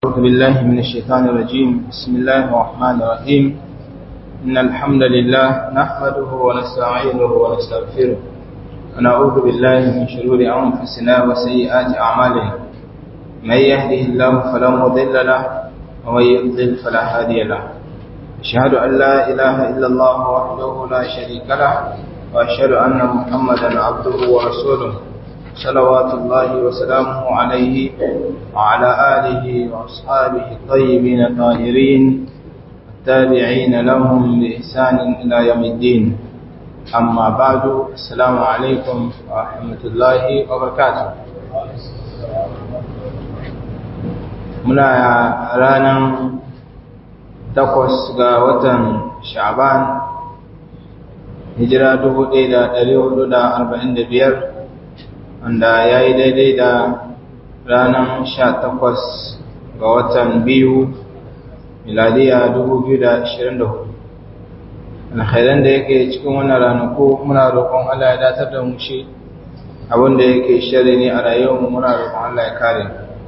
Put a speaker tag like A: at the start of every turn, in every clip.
A: أعوذ بالله من الشيطان الرجيم بسم الله الرحمن الرحيم إن الحمد لله نحمده ونستعينه ونستغفره ونعوذ بالله من شرور أنفسنا وسيئات أعمالنا من يهده الله فلا مضل له ومن يضلل فلا هادي له أشهد أن لا إله إلا الله وحده لا شريك له وأشهد أن محمدا عبده ورسوله صلوات الله وسلامه عليه وعلى آله وأصحابه الطيبين الطاهرين التابعين لهم بإحسان إلى يوم الدين أما بعد السلام عليكم ورحمة الله وبركاته muna ranar takwas ga watan sha'ban hijira 1445 wanda ya yi daidai da ranar sha takwas ga watan biyu miladiya dubu biyu da ashirin da hudu alkhairan da yake cikin wannan ranaku muna roƙon Allah ya datar da mu shi abinda yake shari ne a rayuwarmu muna roƙon Allah ya kare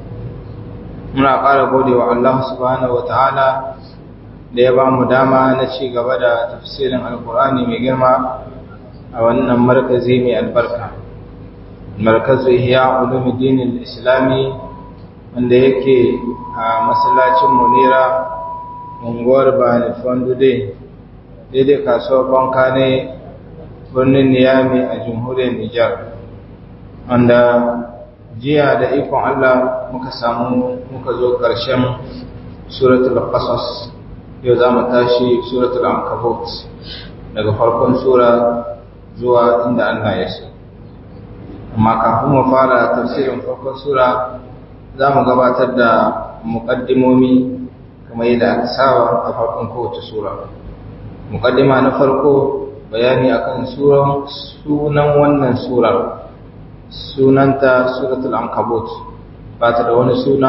A: muna ƙara gode wa Allah subhanahu wataala da ya ba mu dama na ci gaba da tafsirin alkur'ani mai girma a wannan markazi mai albarka markazu ihya ulumuddin islami wanda yake a masallacin munira unguwar bani fondude daidai kasuwar banka ne birnin niyami a jamhuriyar nijar wanda jiya da ikon allah muka samu muka zo ƙarshen suratul qasas yau za mu tashi suratul ankabut daga farkon sura zuwa inda allah ya so amma kafin mu fara tafsirin farkon sura za mu gabatar da muƙaddimomi kamar yadda aka saba a farkon kowace sura muƙaddima na farko bayani akan suran sunan wannan surar sunanta suratul ankabut ba ta da wani suna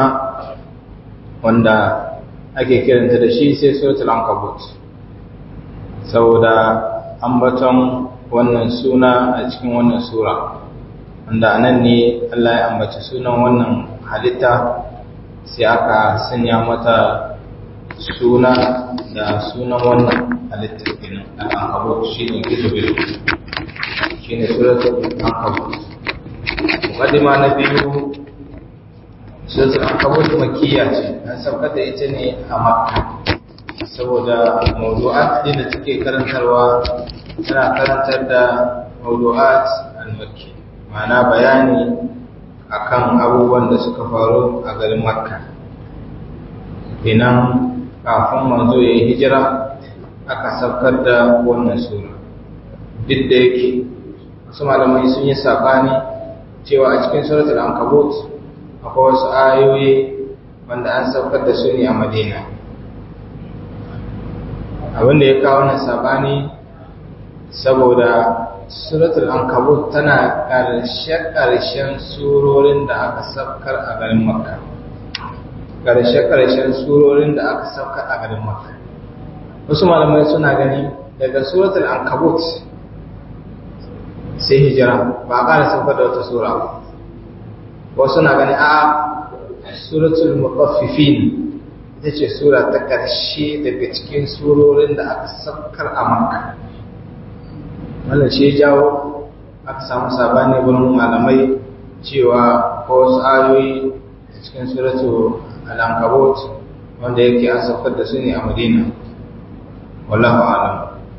A: wanda ake kiranta da shi sai suratul ankabut saboda ambaton wannan suna a cikin wannan sura wanda anan ne Allah ya ambaci sunan wannan halitta sai aka sanya mata suna da sunan wannan halitta kenan al-ankabut shine gizo-gizo shine suratul ankabut muqaddima na biyu suratul ankabut makkiya ce an saukar da ita ne a makka saboda mawdu'at din da take karantarwa tana karantar da mawdu'at al-makki ma'ana bayani akan abubuwan da suka faru a garin makka inan kafin manzo ya yi hijira aka saukar da wannan sura duk da yake wasu malamai sun yi saɓani cewa a cikin suratul ankabut akwai wasu ayoyi wanda an saukar da su ne a madina abinda ya kawo wannan saɓani saboda suratul ankabut tana ƙarshe-ƙarshen surorin da aka saukar a garin makka ƙarshe-ƙarshen surorin da aka saukar a garin makka wasu malamai suna gani daga suratul ankabut sai hijira ba a ƙara saukar da wata sura ba wasu na gani a suratul mutaffifin ita ce sura ta ƙarshe daga cikin surorin da aka saukar a makka wannan shi jawo aka samu sabani wurin malamai cewa ko wasu ayoyi a cikin suratu al-ankabut wanda yake an saukar da su ne a madina wallahu alam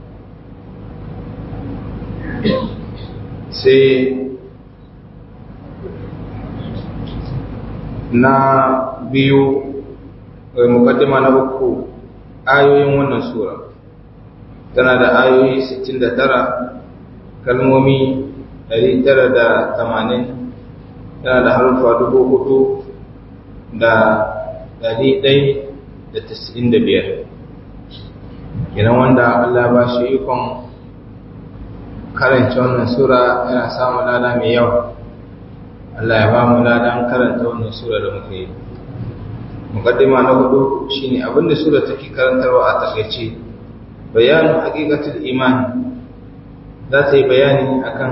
A: sai na biyu mukaddima na uku ayoyin wannan sura tana da ayoyi 69 kalmomi 980 tana da harufa 4,000 da 195 kenan wanda Allah ba shi ikon karanta wannan sura yana samun lada mai yawa Allah ya ba mu ladan karanta wannan sura da muka yi mukaddima na hudu shine abinda sura take karantarwa a takaice bayanin haqiqatul iman za ta yi bayani akan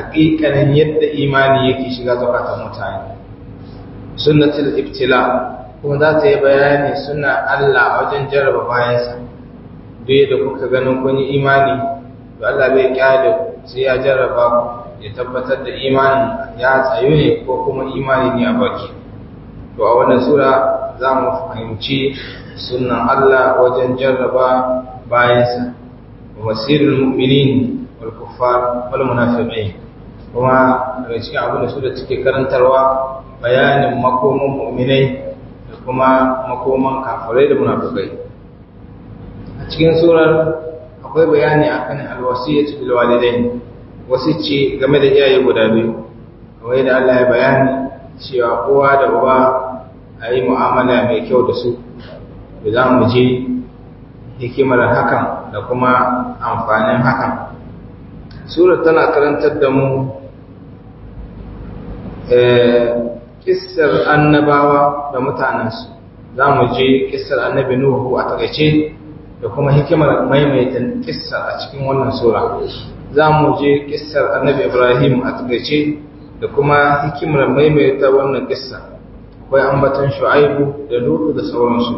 A: haƙiƙanin yadda imani yake shiga zakatan mutane sunnatul ibtila kuma za ta yi bayani suna Allah a wajen jarraba bayansa duk da kuka ganin kun yi imani to Allah bai kyale sai ya jarraba ku ya tabbatar da imanin ya tsayu ne ko kuma imani ne a baki to a wannan sura za mu fahimci sunan Allah wajen jarraba bayansa wa masirul mu'minin wal kuffar wal munafiqin kuma daga cikin abin da sura take karantarwa bayanin makoman mu'minai da kuma makoman kafirai da munafikai a cikin surar akwai bayani akan alwasiyyatu bil walidain wasicci game da iyaye guda biyu kawai da Allah ya bayani cewa kowa da uba a yi mu'amala mai kyau da su da za mu je hikimar hakan da kuma amfanin hakan surar tana karantar da mu kissar annabawa da mutanensu za mu je kissar annabi nuhu a takaice da kuma hikimar maimaita kissar a cikin wannan sura za mu je kissar annabi ibrahim a takaice da kuma hikimar maimaita wannan kissa akwai ambaton shu'aibu da lutu da sauransu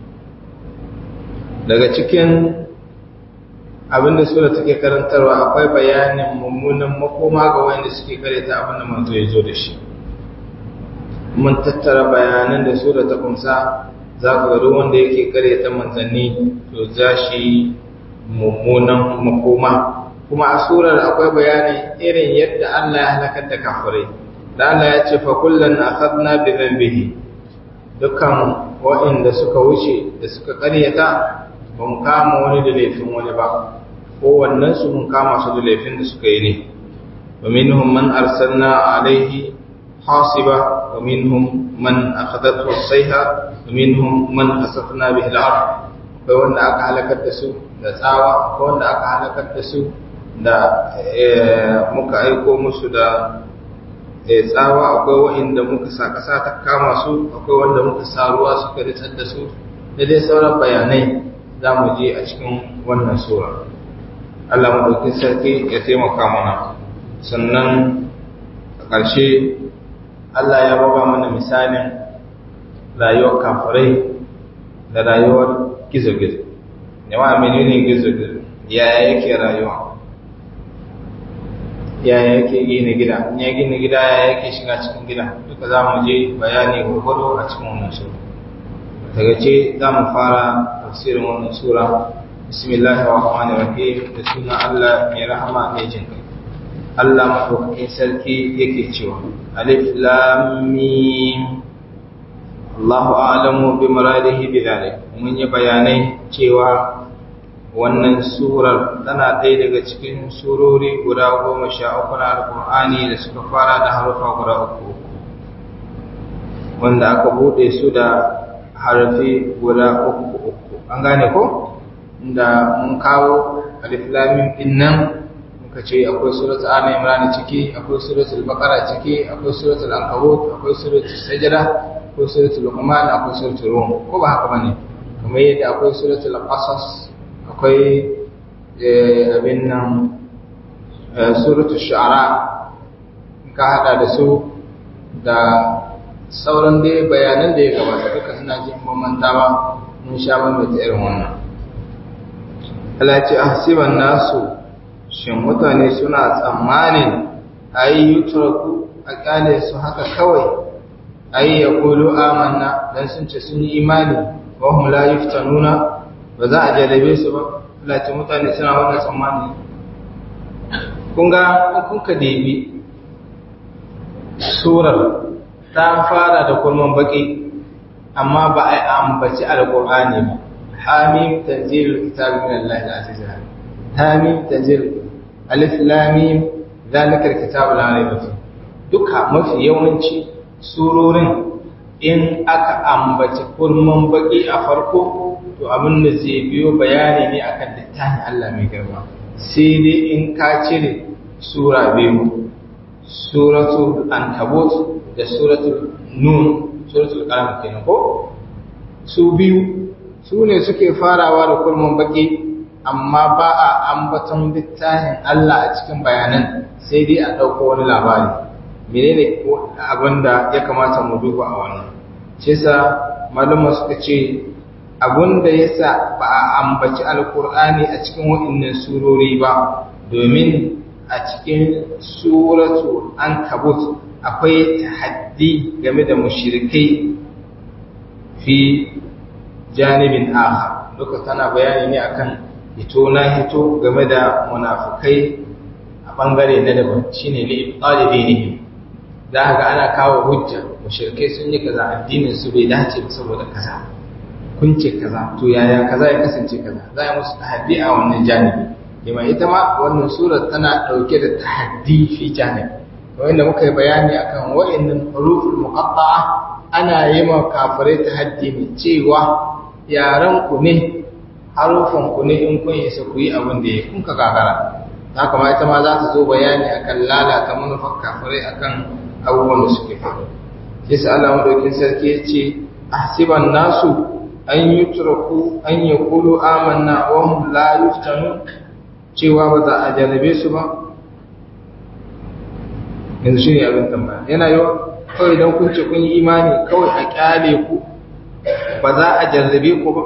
A: daga cikin abinda sura take karantarwa akwai bayanin mummunan makoma ga wanda suke karanta abin da manzo ya zo da shi mun tattara bayanan da sura ta kunsa za ku ga duk wanda yake karanta manzanni to za shi mummunan makoma kuma a surar akwai bayani irin yadda Allah ya halakar da kafirai da Allah ya ce fa kullan akhadna bi dhanbihi dukkan wa'inda suka wuce da suka karyata ba mu kama wani da laifin wani ba kowannen su mun kama su da laifin da suka yi ne wa minhum man arsalna alaihi hasiba wa minhum man akhadathu as-sayha wa minhum man asafna bihi al-ard akwai wanda aka halakar da su da tsawa akwai wanda aka halakar da su da muka aiko musu da tsawa akwai wa'inda muka sa ƙasa ta kama su akwai wanda muka sa ruwa suka ritsar da su da dai sauran bayanai za mu je a cikin wannan sura Allah maɗaukin sarki ya taimaka mana sannan a ƙarshe Allah ya baba mana misalin rayuwar kafirai da rayuwar gizo-gizo yawa menene gizo-gizo yaya yake rayuwa yaya yake gina gida in ya gina gida yaya yake shiga cikin gida duka za mu je bayani gwargwado a cikin wannan sura daga ce za mu fara tafsirin wannan sura bismillahir rahmanir rahim da sunan Allah mai rahama mai jin kai Allah madaukakin sarki yake cewa alif lam mim Allahu a'lamu bi muradihi bi dhalik mun yi bayanai cewa wannan surar tana ɗaya daga cikin surori guda goma sha uku na alƙur'ani da suka fara da harufa guda uku wanda aka buɗe su da harafi guda uku uku an gane ko da mun kawo aliflamin din nan muka ce akwai suratul ali imran ciki akwai suratul baqara ciki akwai suratul ankabut akwai suratul sajda akwai suratul luqman akwai suratul rum ko ba haka bane kamar yadda akwai suratul qasas akwai abin nan suratul shu'ara ka hada da su da sauran dai bayanan da ya gabata duka suna jin mamanta ba mun sha mamata irin wannan Allah ce ahsiban nasu shin mutane suna tsammanin ayi yutraku a kyale su haka kawai ayi yaqulu amanna dan sun ce sun yi imani wa hum la yuftanuna ba za a jarabe su ba Allah ce mutane suna wannan tsammani kun ga kun ka debi surar ta fara da kulman baki amma ba a ambaci alqur'ani ba hamim tanzilul kitabi min Allah al-aziz hamim tanzil alif lam mim zalika al-kitabu la rayba fi duka mafi yawanci surorin in aka ambaci kulman baki a farko to abin da zai biyo bayani ne akan littafin Allah mai girma sai dai in ka cire sura biyu suratul ankabut da suratul nun suratul qalam kenan ko su biyu su ne suke farawa da kulmun baki amma ba a ambaton littafin Allah a cikin bayanan sai dai a ɗauko wani labari menene abin da ya kamata mu duba a wannan shi yasa malama suka ce abunda yasa ba a ambaci alkur'ani a cikin waɗannan surori ba domin a cikin suratu an kabut akwai tahaddi game da mushrikai fi janibin aha duka tana bayani ne akan hito na hito game da munafukai a bangare na daban shine li ibtalibinihim za ga ana kawo hujja mushrikai sun yi kaza addinin su bai dace ba saboda kaza kun ce kaza to yaya kaza ya kasance kaza za a musu tahaddi a wannan janibi lima ita ma wannan surar tana dauke da tahaddi fi janibi wanda muka yi bayani akan wa'annan huruful muqatta'a ana yi ma kafirai tahaddi ne cewa yaran ku ne harufan ku ne in kun isa ku yi abin da ya kun ka gagara haka ma ita ma za ta zo bayani akan lalata manufar kafirai akan abubuwan da suke faru sai sa Allah madaukin sarki ya ce ahsiban nasu an yutraku an yaqulu amanna wa hum la yuftanu cewa ba za a jarrabe su ba yanzu shi ne abin tambaya yana yawa kawai don kun ce kun yi imani kawai a kyale ku ba za a jarrabe ku ba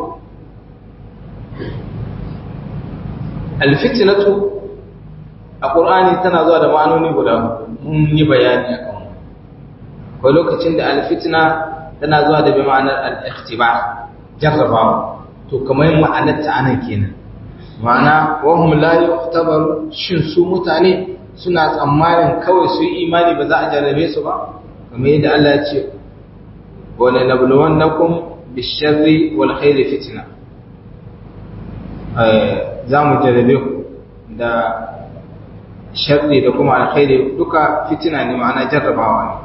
A: alfitinatu a ƙur'ani tana zuwa da ma'anoni guda mun yi bayani a kan ko lokacin da alfitina tana zuwa da bi ma'anar al'iktiba jarrabawa to kamar ma'anar ta anan kenan ma'ana wahum la yuhtabaru shin su mutane suna tsammanin kawai su yi imani ba za a jarrabe su ba kamar yadda Allah ya ce wala nabluwannakum bisharri wal khairi fitna za mu jarrabe ku da sharri da kuma alkhairi duka fitina ne ma'ana jarrabawa ne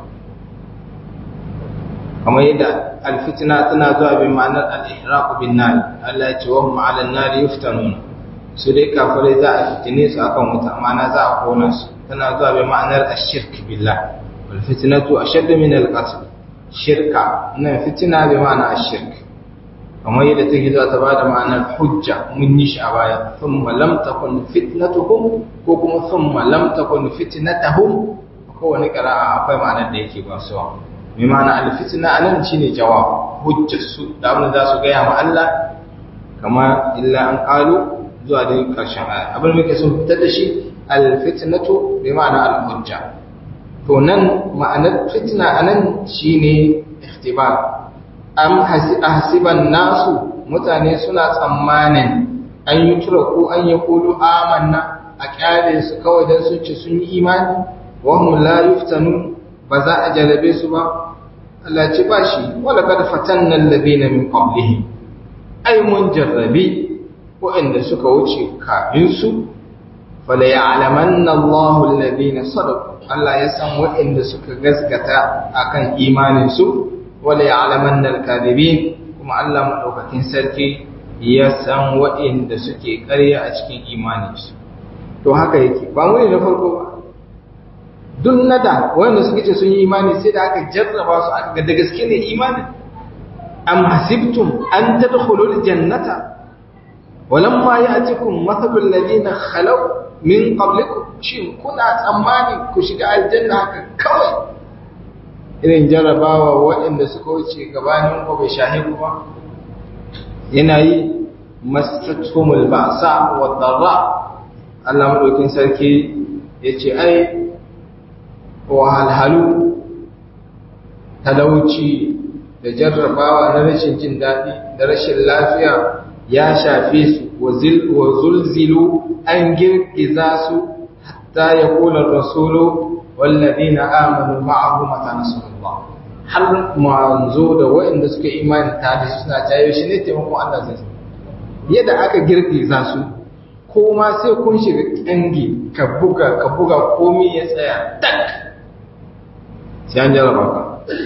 A: kamar yadda alfitina tana zuwa bin ma'anar al-ihraqu bin nar Allah ya ce wa hum 'ala an-nar yuftanuna su dai kafirai za a fitine su akan wuta ma'ana za a kona su tana zuwa bi ma'anar ashirk billah wal fitnatu ashadd min al qatl shirka nan fitina bi ma'ana ashirk kamar yadda take zuwa ta bada ma'anar hujja mun yi shi a baya thumma lam takun fitnatuhum ko kuma thumma lam takun fitnatuhum ko wani qira'a akwai ma'anar da yake ba su bi ma'ana al fitna anan shine jawab hujjar su da abin da za su gaya ma Allah kama illa an qalu zuwa da ƙarshen aya abin da muke son fitar da shi alfitnatu bi ma'ana al-hujja to nan ma'anar fitna anan shine ihtibar am hasiban nasu mutane suna tsammanin an yi turaku an yi kulu amanna a kyale su kawai dan sun ce sun yi imani wa hum la yuftanu ba za a jarabe su ba Allah ce ba shi wala kad fatanna alladhina min qablihim ai mun jarrabi waɗanda suka wuce kafinsu fala ya'lamanna Allahu alladhina sadaqu Allah ya san waɗanda suka gaskata akan imanin su wala ya'lamanna al-kadhibin kuma Allah madaukakin sarki ya san waɗanda suke ƙarya a cikin imanin su to haka yake ba mu ne na farko ba duk nada wanda suke ce sun yi imani sai da aka jarraba su aka ga da gaske ne imanin am hasibtum an tadkhulul jannata ولما يأتكم مثل الذين خلوا من قبلكم shin kuna tsammani ku shiga aljanna haka kawai irin jarabawa waɗanda suka wuce gabanin ku bai shahi ku ba yana yi mastatumul ba'sa wa darra Allah madaukin sarki yace ai wahalhalu talauci da jarrabawa na rashin jin daɗi da rashin lafiya ya shafe su wa zulzilu an girgiza su hatta ya kula rasulu wallazina amanu ma'ahu mata nasrullah har manzo da waɗanda suka imani tare suna jayo shi ne taimakon Allah zai yadda aka girgiza su ko ma sai kun shiga kangi ka buga ka buga komai ya tsaya tak sai an jarraba ka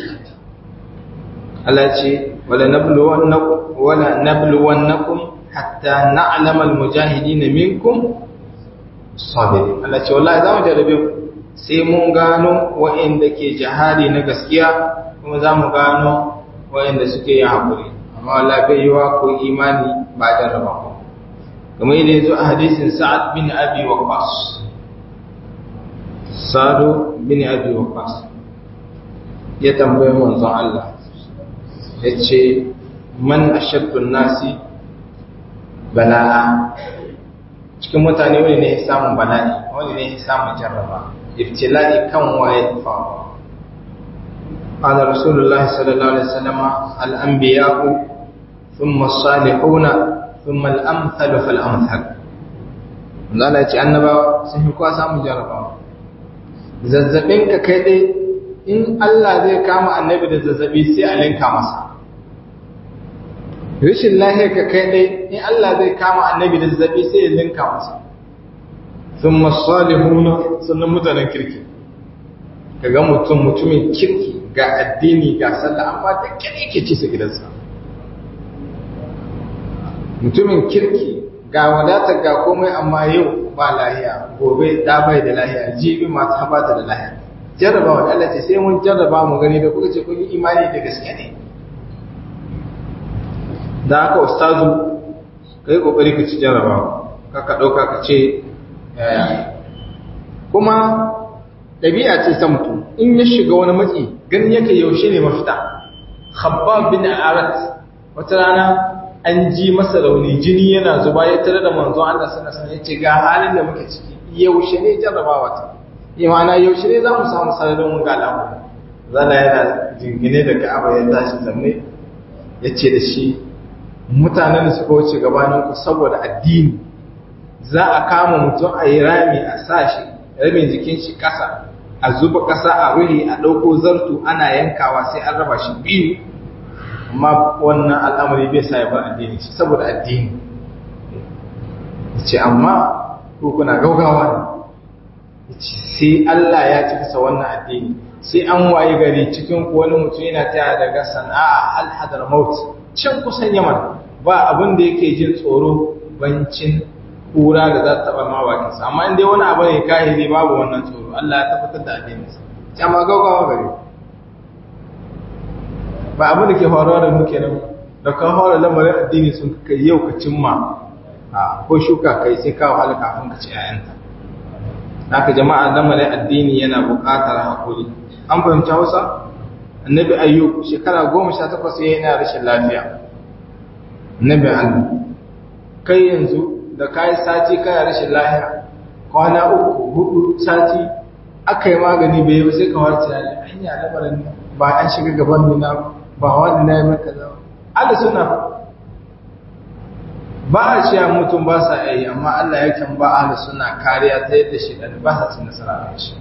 A: Allah ce wala nabluwannakum wala nabluwannakum hatta na'lama almujahidin minkum sabirin Allah ce wallahi zamu jarabe ku sai mun gano wa'anda ke jihadi na gaskiya kuma zamu gano wa'anda suke yin hakuri amma wallahi bai yiwa ko imani ba da raba ku kamar yadda yazo a hadisin Sa'ad bin Abi Waqqas Sa'ad bin Abi Waqqas ya tambaye manzon Allah yace man ashaddu nasi bala'a cikin mutane wani ne ya samun bala'i wani ne ya samun jarraba ibtila'i kan waye faru قال رسول الله صلى الله عليه وسلم الأنبياء ثم الصالحون ثم الأمثل فالأمثل Allah ya ce annabawa sun fi kowa samun jarabawa zazzabin ka kai dai in Allah zai kama annabi da zazzabi sai a linka masa rashin lahiyar ka kai dai in Allah zai kama annabi da zazzabi sai ya linka masa sun masalihuna sannan mutanen kirki ka ga mutum mutumin kirki ga addini ga sallah amma da kire ke ci su gidansa mutumin kirki ga wadata ga komai amma yau ba lahiya gobe da bai da lahiya jibi masu habata da lahiya jarraba wa Allah ce sai mun jarraba mu gani da kuka ce kun yi imani da gaske ne da haka ustazu kai kokari ka ci jarrabawa ka ka dauka ka ce yaya kuma ɗabi'a ce ta mutum in ya shiga wani matsi ganin yake yaushe ne mafita khabbab bin arat wata rana an ji masa rauni jini yana zuba ya tare da manzo Allah sallallahu alaihi wasallam ga halin da muke ciki yaushe ne jarrabawa ta imana yaushe ne zamu samu sararin mun ga alamu zalla yana jingine da Ka'aba ya tashi zanne yace da shi mutanen da suka wuce gabanin ku saboda addini za a kama mutum a yi rami a sashi rabin jikin shi kasa a zuba kasa a ruhi a ɗauko zartu ana yankawa sai an raba shi biyu amma wannan al'amari bai sa ya bar addini shi saboda addini ce amma ko kuna gaugawa ne sai Allah ya ci kasa wannan addini sai an waye gari cikin wani mutum yana taya daga sana'a al-hadar maut can kusan yaman ba abin da yake jin tsoro bancin kura da za ta taba mawakinsa amma inda wani abu ne kahiri babu wannan tsoro Allah ya tabbatar da addininsa amma gaugawa gari ba abin da ke faruwa da muke nan da kan fara lamarin addini sun kai yau ka cimma a ko shuka kai sai ka wahala kafin ka ci ayanta haka jama'a lamarin addini yana buƙatar hakuri an fahimci Hausa annabi ayyub shekara goma sha takwas ya yana rashin lafiya annabi Allah kai yanzu da kayi sati kana rashin lafiya kwana uku hudu sati aka yi magani bai yi sai ka warce hanya lamarin ba an shiga gaban nuna ba ba wanda na yi maka zama Allah suna ba a cewa mutum ba sa yi amma Allah yakan ba Allah suna kariya ta yadda shi ɗan ba sa cin nasara a shi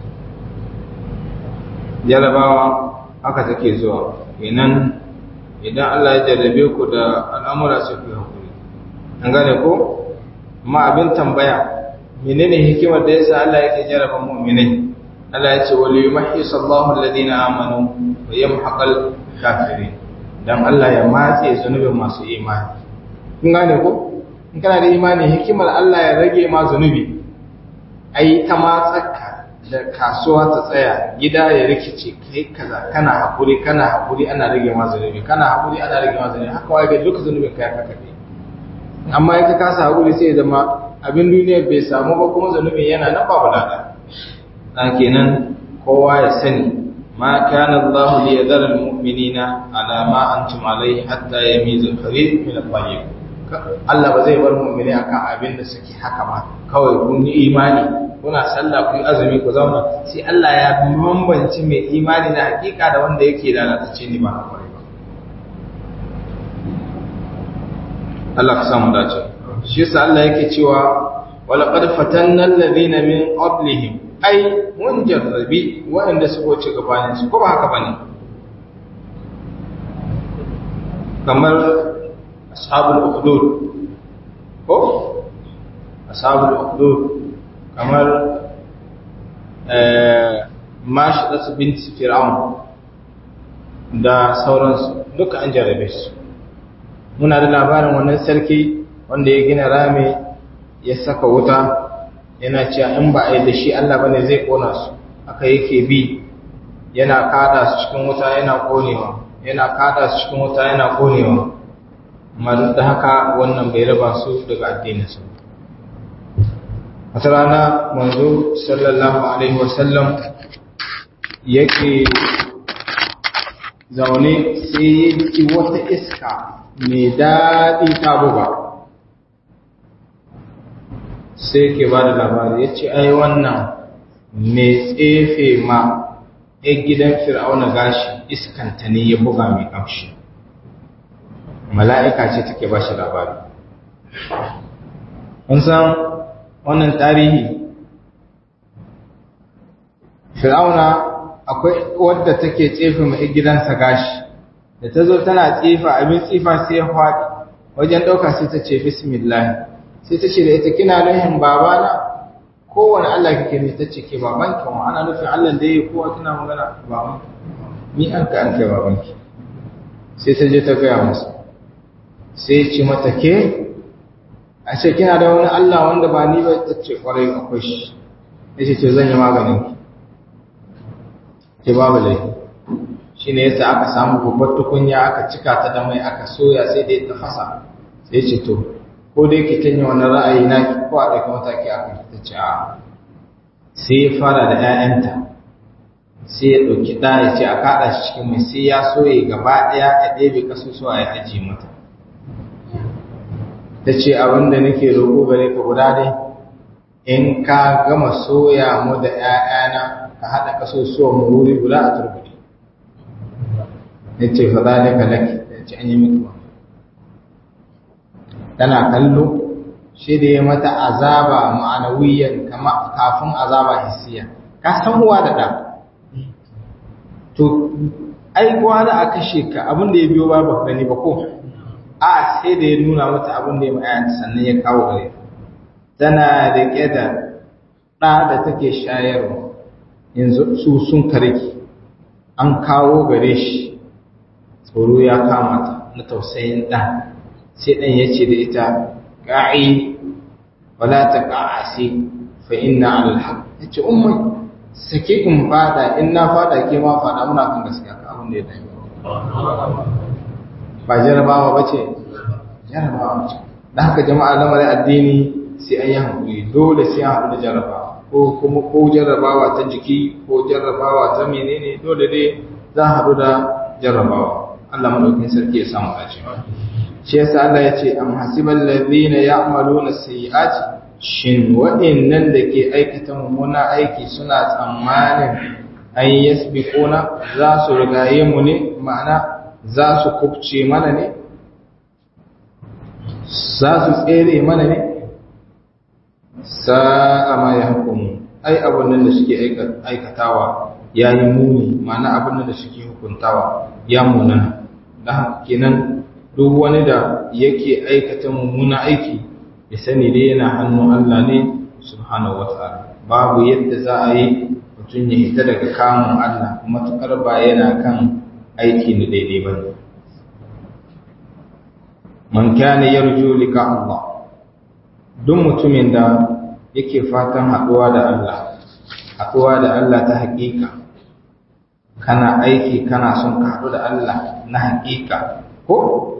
A: jarabawa haka take zuwa idan idan Allah ya jarrabe ku da al'amura sai ku hakuri an gane ko amma abin tambaya menene hikimar da yasa Allah yake jarraba mu'minai Allah ya ce wali yumahhis Allahu alladhina amanu wa yamhaqal kafirin dan Allah ya matse zunubin masu imani kun gane ko in kana da imani hikimar Allah ya rage ma zunubi ai ta matsaka da kasuwa ta tsaya gida ya rikice kai kaza kana hakuri kana hakuri ana rage ma zunubi kana hakuri ana rage ma zunubi haka wai ga duka zunubin kai haka kai amma in ka kasa hakuri sai ya zama abin duniya bai samu ba kuma zunubin yana nan babu lada kenan kowa ya sani ما كان الله ليذر المؤمنين على ما أنتم عليه حتى يميز الخبيث من الطيب Allah ba zai bar mu'mini akan abin da suke haka ba kawai kun yi imani kuna sallah ku yi azumi ku zauna sai Allah ya bambanci mai imani na hakika da wanda yake da lalatacce ni ba na kwarai ba Allah ka samu dace shi yasa Allah yake cewa wala qad fatanna alladhina min qablihim ai mun jarrabi waɗanda su wuce gabanin su ko ba haka bane kamar ashabul ukhdud ko ashabul ukhdud kamar eh mashidat bint fir'aun da sauransu duka an jarrabe su muna da labarin wannan sarki wanda ya gina rami ya saka wuta yana cewa in ba a yi da shi Allah bane zai kona su aka yake bi yana kada su cikin wuta yana konewa yana kada su cikin wuta yana konewa amma duk da haka wannan bai raba su daga addinin su wata rana manzo sallallahu alaihi wasallam yake zaune sai ya ji wata iska mai daɗi ta buga sai ke ba da labari ya ce ai wannan mai tsefe ma ya gidan fir'auna gashi iskanta ne ya buga mai ƙamshi mala'ika ce take ba shi labari kun san wannan tarihi fir'auna akwai wadda take tsefe mai gidansa gashi da ta zo tana tsefa abin tsifa sai ya faɗi wajen ɗauka sai ta ce bismillah sai ta ce da ita kina nuhin babana kowane Allah kake ne ta ce ke babanki wa ana nufin Allah da ya kowa tana magana baban ni an ka an kai babanki sai ta je ta gaya masa sai ce mata ke a ce kina da wani Allah wanda ba ni ba ta ce kwarai akwai shi ya ce ce zan yi maganin ki ke babu laifi shi ne yasa aka samu babbar tukunya aka cika ta da mai aka soya sai da ya tafasa sai ce to ko dai ki tanya wani ra'ayi na ki ko a ɗauki mataki a kan ta ce a sai ya fara da 'ya'yanta sai ya ɗauki ɗa ya ce a kaɗa shi cikin mai sai ya soye gaba ɗaya ya ɗebe kasusuwa ya ajiye mata ta ce abin da nake roƙo gare ka guda dai in ka gama soya mu da 'ya'yana ka haɗa kasusuwa mu wuri guda a turbuɗe ya ce fa zalika laki ya ce an yi miki ba tana kallo shi da ya mata azaba ma'anawiyan kama kafin azaba hissiya ka san uwa da ɗa to ai da a kashe ka abin da ya biyo ba ba gani ba ko a sai da ya nuna mata abin da ya ma'ayanta sannan ya kawo gare tana da da ɗa da take shayarwa yanzu su sun karki an kawo gare shi tsoro ya kama ta na tausayin ɗan sai ɗan ya ce da ita ƙa'i wala ta ƙa'asi fa inna alhaq ya ce umar sake in fada in na fada ke ma fada muna kan gaskiya ka abin da ya dami ba jarabawa ba ce jarabawa ce da haka jama'a lamarin addini sai an yi hankuli dole sai an haɗu da jarabawa ko kuma ko jarrabawa ta jiki ko jarrabawa ta menene dole dai za a haɗu da jarrabawa Allah madaukakin sarki ya samu dace shi yasa Allah ya ce am hasibal ladina ya'maluna sayyi'ati shin waɗannan da ke aikata mummuna aiki suna tsammanin an yasbiquna za su rigaye mu ne ma'ana za su kubce mana ne za su tsere mana ne sa'a ma ya hukumu ai abin nan da suke aikatawa ya yi muni ma'ana abin nan da suke hukuntawa ya munana don kenan duk wani da yake aikata mummuna aiki ya sani dai yana hannun Allah ne subhanahu wata'ala babu yadda za a yi mutum ya hita daga kamun Allah matuƙar ba yana kan aiki na daidai ba ne man kana yarju lika Allah duk mutumin da yake fatan haɗuwa da Allah haɗuwa da Allah ta haƙiƙa kana aiki kana son ka haɗu da Allah na haƙiƙa ko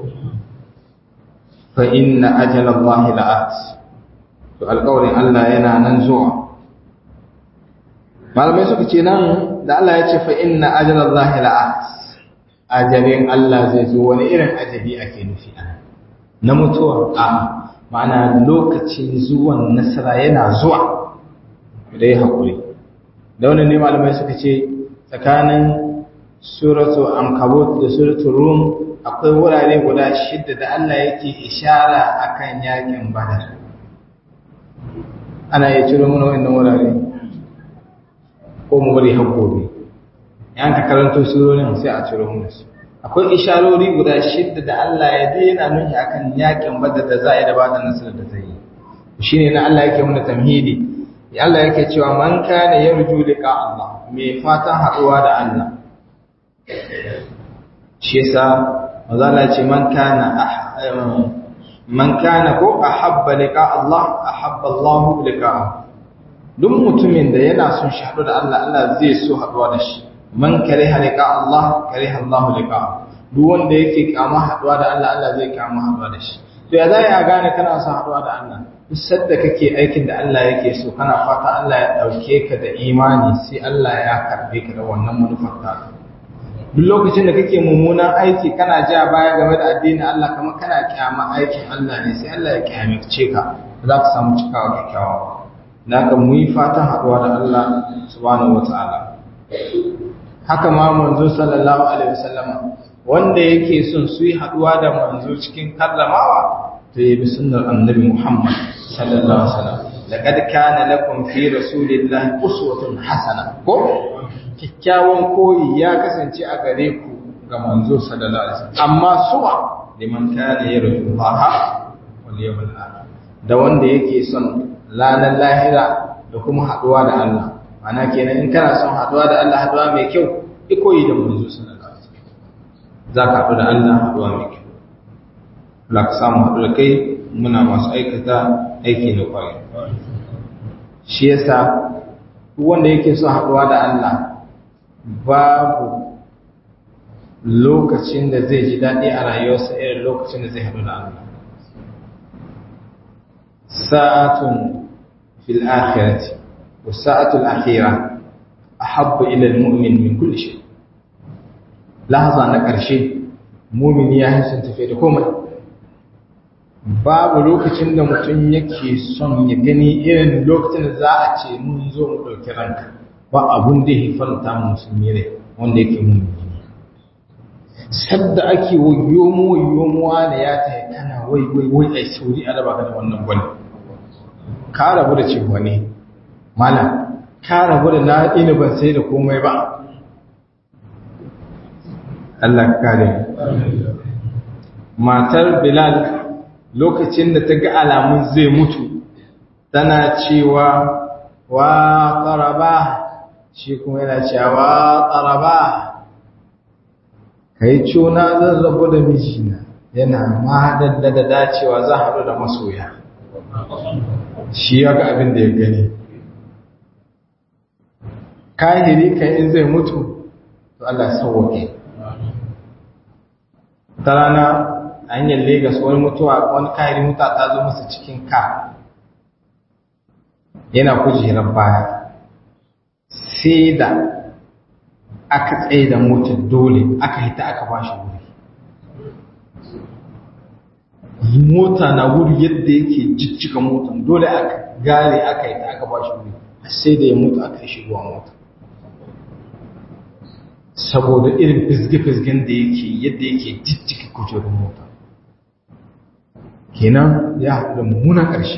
A: fa inna ajala Allah la'at to alƙawarin Allah yana nan zuwa malamai suka ce nan da Allah ya ce fa inna ajala Allah la'at ajalin Allah zai zo wani irin ajali ake nufi a na mutuwa a ma'ana lokacin zuwan nasara yana zuwa da ya haƙuri da wani ne malamai suka ce tsakanin suratu ankabut da suratu rum akwai wurare guda shidda da Allah yake ishara akan yakin badar ana iya ciro mana wannan wurare ko mu bari har gobe yan ka karanto surorin sai a ciro mana su akwai isharori guda shidda da Allah ya daina nuni akan yakin badar da za a yi da bada nasarar da zai yi shine na Allah yake mana tamhidi ya Allah yake cewa man kana yarju liqa Allah mai fatan haɗuwa da Allah shi yasa maza Allah ce man kana man kana ko ahabba liqa Allah ahabba Allah liqa'ahu duk mutumin da yana son shi haɗu da Allah Allah zai so haɗuwa da shi man kariha liqa Allah kariha Allah liqa'ahu duk wanda yake kama haɗuwa da Allah Allah zai kama haɗuwa da shi to ya za ya gane kana son haɗuwa da Allah duk sadda kake aikin da Allah yake so kana fata Allah ya ɗauke ka da imani sai Allah ya karbe ka da wannan manufar ta duk lokacin da kake mummunan aiki kana ja baya game da addinin Allah kamar kana kyama aikin Allah ne sai Allah ya kyamace ka za ka samu cikawa kyakkyawa da ka mu yi fatan haɗuwa da Allah subhanahu wataala haka ma manzo sallallahu alaihi wasallama wanda yake son su yi haɗuwa da manzo cikin karramawa to yi bi sunnar annabi Muhammad sallallahu alaihi wasallam laqad kana lakum fi rasulillahi uswatun hasana ko kikkiawan koyi ya kasance a gare ku ga manzo sallallahu alaihi wasallam amma suwa liman kana yarju Allah wal yawmal akhir da wanda yake son lanar lahira da kuma haɗuwa da Allah ana kenan in kana son haɗuwa da Allah haɗuwa mai kyau ikoyi da manzo sallallahu alaihi wasallam za ka haɗu da Allah haɗuwa mai kyau la ka samu haɗu da kai muna masu aikata aiki na kwarai shi yasa wanda yake son haɗuwa da Allah babu lokacin da zai ji daɗi a rayuwarsa irin lokacin da zai haɗu da Allah sa'atun fil akhirati wa sa'atul akhirah ahabbu ila al-mu'min min kulli shay lahaza na ƙarshe mumini ya hisun tafe da komai babu lokacin da mutum yake son ya gani irin lokacin da za a ce mun zo mu ɗauki ranka ba abun da ya faranta musulmi rai wanda yake mumini ne sadda ake wayo mu wayo mu wani ya ta kana wai wai wai ai sauri a raba ka da wannan gwani ka rabu da cewa ne malam ka rabu da na ina ban sai da komai ba Allah kare matar Bilal lokacin da ta ga alamun zai mutu tana cewa wa qaraba shi kuma yana cewa wa qaraba kai cuna zan rabu da mijina yana ma da dacewa za haɗu da masoya shi ya ga abin da ya gani kahiri kan in zai mutu to Allah sauwake ta rana a hanyar Legas wani mutuwa wani kahiri muta ta zo masa cikin ka yana kujerar baya sai da aka tsaye da motar dole aka hita aka ba shi wuri mota na wuri yadda yake jijjiga motar dole aka gare aka hita aka ba shi wuri sai da ya mutu aka yi shigowa mota saboda irin fizge-fizgen da yake yadda yake jijjiga kujerun mota kenan ya haɗu da mummunan ƙarshe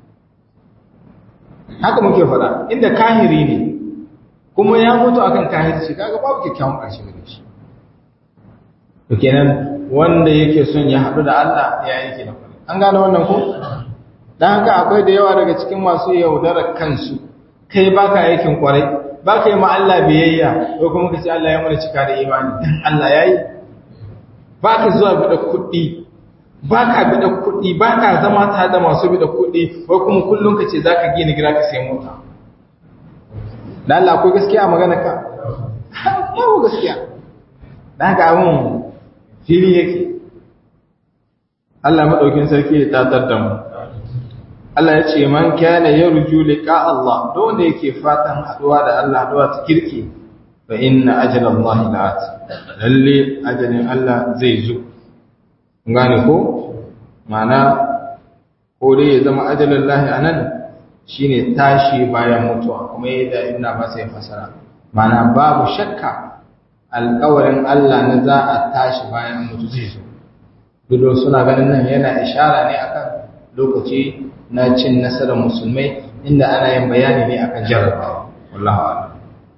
A: haka muke faɗa inda kahiri ne kuma ya mutu akan kahirci kaga babu kyakkyawan ƙarshe gare shi to kenan wanda yake son ya haɗu da Allah ya yake da kwarai an gane wannan ko dan haka akwai da yawa daga cikin masu yaudarar kansu kai baka aikin kwarai baka yi ma Allah biyayya ko kuma kace Allah ya mana cika da imani dan Allah yayi baka zuwa bida kuɗi baka bida kuɗi baka zama tare da masu bida kuɗi ko kuma kullun kace zaka gina gida ka sai mota dan Allah akwai gaskiya a magana ka babu gaskiya dan haka abun fili yake Allah madaukin sarki ya tatar da mu Allah ya ce man kana yarju liqa Allah don wanda yake fatan haduwa da Allah haduwa ta kirki fa inna ajala Allah la'at lalle ajalin Allah zai zo gane ko mana ko dai ya zama ajalin Allah anan shine tashi bayan mutuwa kuma yadda ibn Abbas ya fasara mana babu shakka alƙawarin Allah na za a tashi bayan mutu zai zo duk suna ganin nan yana ishara ne akan lokaci na cin nasarar musulmai inda ana yin bayani ne akan jarrabawa wallahu a'lam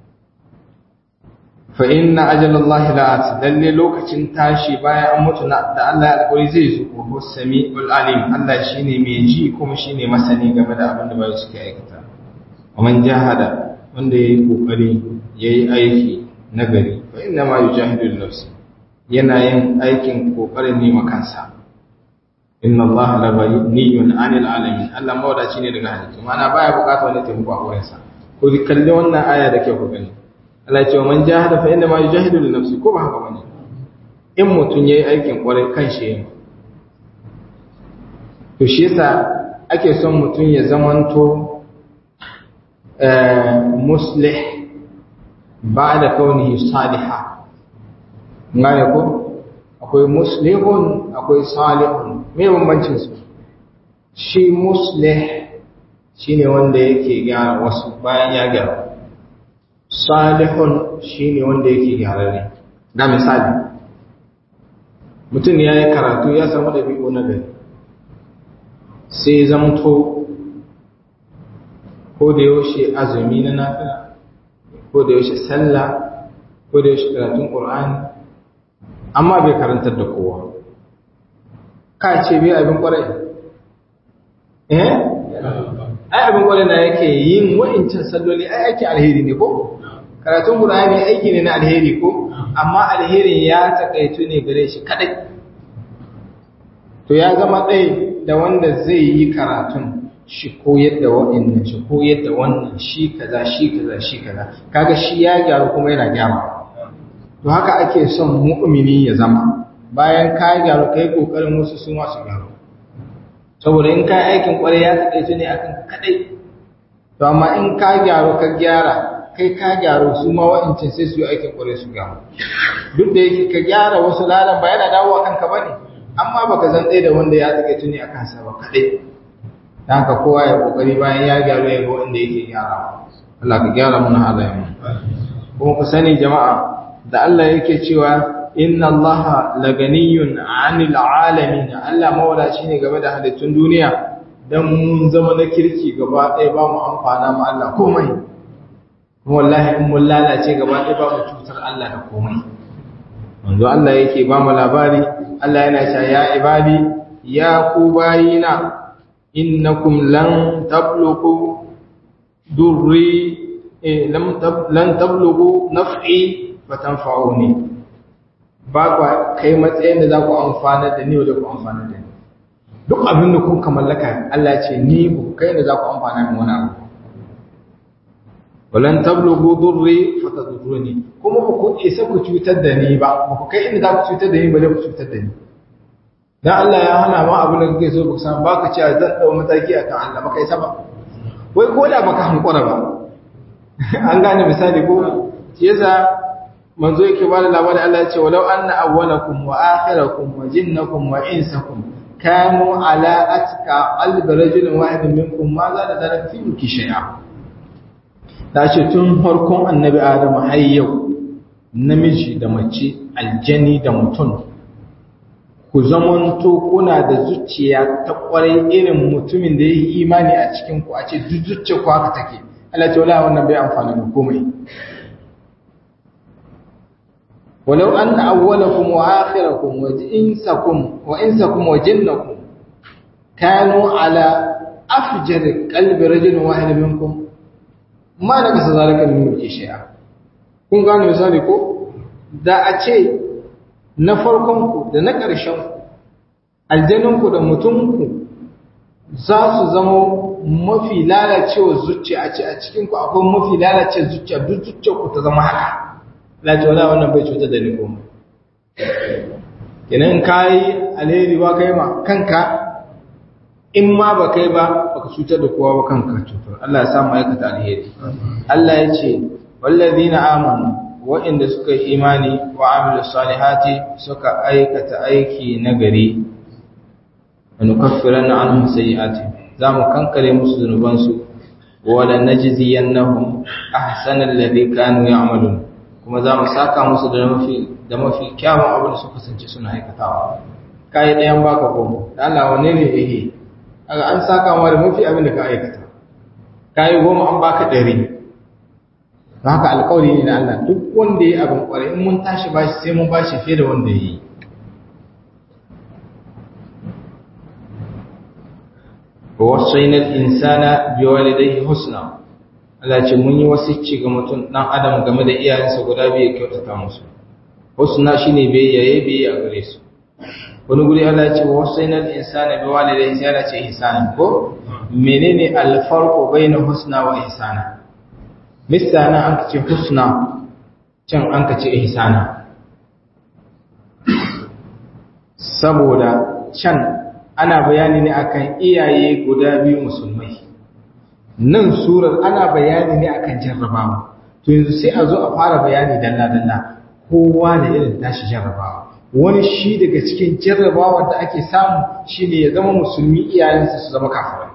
A: fa inna ajalallahi la'at lalle lokacin tashi bayan an mutu da Allah ya alƙawari zai zo wa huwa samiul alim Allah shine mai ji kuma shine masani game da abin da bai suke aikata wa man jahada wanda yayi kokari yayi aiki nagari fa inna ma yujahidu li yana yin aikin kokarin ne kansa inna Allah la ghaniyun 'anil 'alamin Allah mawadaci ne daga halittu ma'ana baya bukata wani taimako a wurinsa ko ki kalli wannan aya da ke ku gani Allah ya ce man jahada fa inna ma yujahidu li nafsi ko ba haka bane in mutun yayi aikin kwarai kan shi yayin to shi yasa ake son mutun ya zamanto eh muslih ba'da kaunihi salihah ngane ko akwai muslihun akwai salihun me bambancin su shi muslih shine wanda yake gyara wasu bayan ya gyara salihun shine wanda yake gyararre ga misali mutum ya yi karatu ya samu ɗabi'u na gari sai zamto ko da yaushe azumi na nafila ko da yaushe sallah ko da yaushe karatun ƙur'ani amma bai karantar da kowa ka ce bai abin ƙwarai eh ai abin ƙwarai na yake yin wa'incin salloli ai ake alheri ne ko karatun ƙur'ani aiki ne na alheri ko amma alherin ya takaitu ne gare shi kadai to ya zama ɗaya da wanda zai yi karatun shi koyar da waɗannan shi koyar da wannan shi kaza shi kaza shi kaza kaga shi ya gyaru kuma yana gyara to haka ake son mu'mini ya zama bayan ka gyaru kai kokarin wasu su ma su gyaru saboda in kai aikin kwarai ya takaice ne akan kadai to amma in ka gyaru ka gyara kai ka gyaru su ma wa'incin sai su yi aikin kwarai su gyaru duk da yake ka gyara wasu lalan ba yana dawowa kanka bane amma baka zan ɗaya da wanda ya takaice ne akan sa ba kadai dan haka kowa ya kokari bayan ya gyaru ya ga wanda yake gyara Allah ka gyara mana halayen kuma ku sani jama'a da Allah yake cewa inna Allah laganiyun 'anil alamin Allah mawadaci ne game da halittun duniya dan mun zama na kirki gaba ɗaya ba mu amfana mu Allah komai kuma wallahi in mun lalace gaba ɗaya ba mu cutar Allah da komai manzo Allah yake ba mu labari Allah yana cewa ya ibadi ya ku bayina innakum lan tablughu durri lam lan tablughu naf'i fatanfa'uni ba kwa kai matsayin da za ku amfana da ni da ku amfana da ni duk abin da kun mallaka Allah ce ni ku kai da za ku amfana min wani abu walan tablughu durri fatadurruni kuma ba ku isa ku cutar da ni ba ba ku kai inda za ku cutar da ni ba ku cutar da ni dan Allah ya hana ma abin da kake so baka san baka ce zan dau mataki akan Allah baka isa ba wai ko da baka hankura ba an gane misali ko yasa manzo yake ba da labarin Allah ya ce walau anna awwalakum wa akhirakum wa jinnakum wa insakum kanu ala atka qalbi rajulin wahidin minkum ma za da zalika fi mulki shay'a ta ce tun farkon annabi adamu har yau namiji da mace aljani da mutum ku zamanto kuna da zuciya ta kwarai irin mutumin da ya yi imani a cikin ku a ce duk zuciya ku haka take Allah ce wala wannan bai amfana da komai walau anna awwalakum wa akhirakum wa insakum wa insakum wa jinnakum kanu ala afjar qalbi rajulin wahid minkum ma da kasa zalika min mulki shay'a kun gane misali ko da a ce na farkon ku da na ƙarshen ku aljanun ku da mutum ku za su zama mafi lalacewa zuciya a ce a cikin ku akwai mafi lalacewa zuciya duk zuciyar ku ta zama haka lati wala wannan bai cutar da ni komai kenan kai alheri ba kai ma kanka in ma ba kai ba baka cutar da kowa ba kanka cutar Allah ya samu aikata alheri Allah ya ce wallazina amanu wa'inda suka yi imani wa amilu salihati suka aikata aiki nagari wa nukaffiranna anhum sayi'ati zamu kankare musu zunubansu wa la najziyannahum ahsana alladhi kanu ya'malun kuma zamu saka musu da mafi da mafi kyawun abin da suka kasance suna aikatawa kai ɗayan baka goma Allah wanne ne yake kaga an saka ma da mafi abin da ka aikata kai goma an baka ɗari don haka alƙawari ne na Allah duk wanda ya abin ƙwarai in mun tashi bashi sai mun bashi fiye da wanda ya yi wasaina al-insana biwalidayhi husna Allah ce mun yi wasicci ga mutum dan adam game da iyayensa guda biyu kyautata musu husna shine biyayya biyayya a gare su wani guri Allah ya ce wasaina al-insana biwalidayhi sai Allah ce ihsanan ko menene al-farqu baina husna wa ihsana misana an ce husna can an ce ihsana saboda can ana bayani ne akan iyaye guda biyu musulmai nan surar ana bayani ne akan jarrabawa to yanzu sai a zo a fara bayani dalla dalla
B: kowa da irin tashi jarrabawa wani shi daga cikin jarrabawa da ake samu shine ya zama musulmi iyayensa su zama kafirai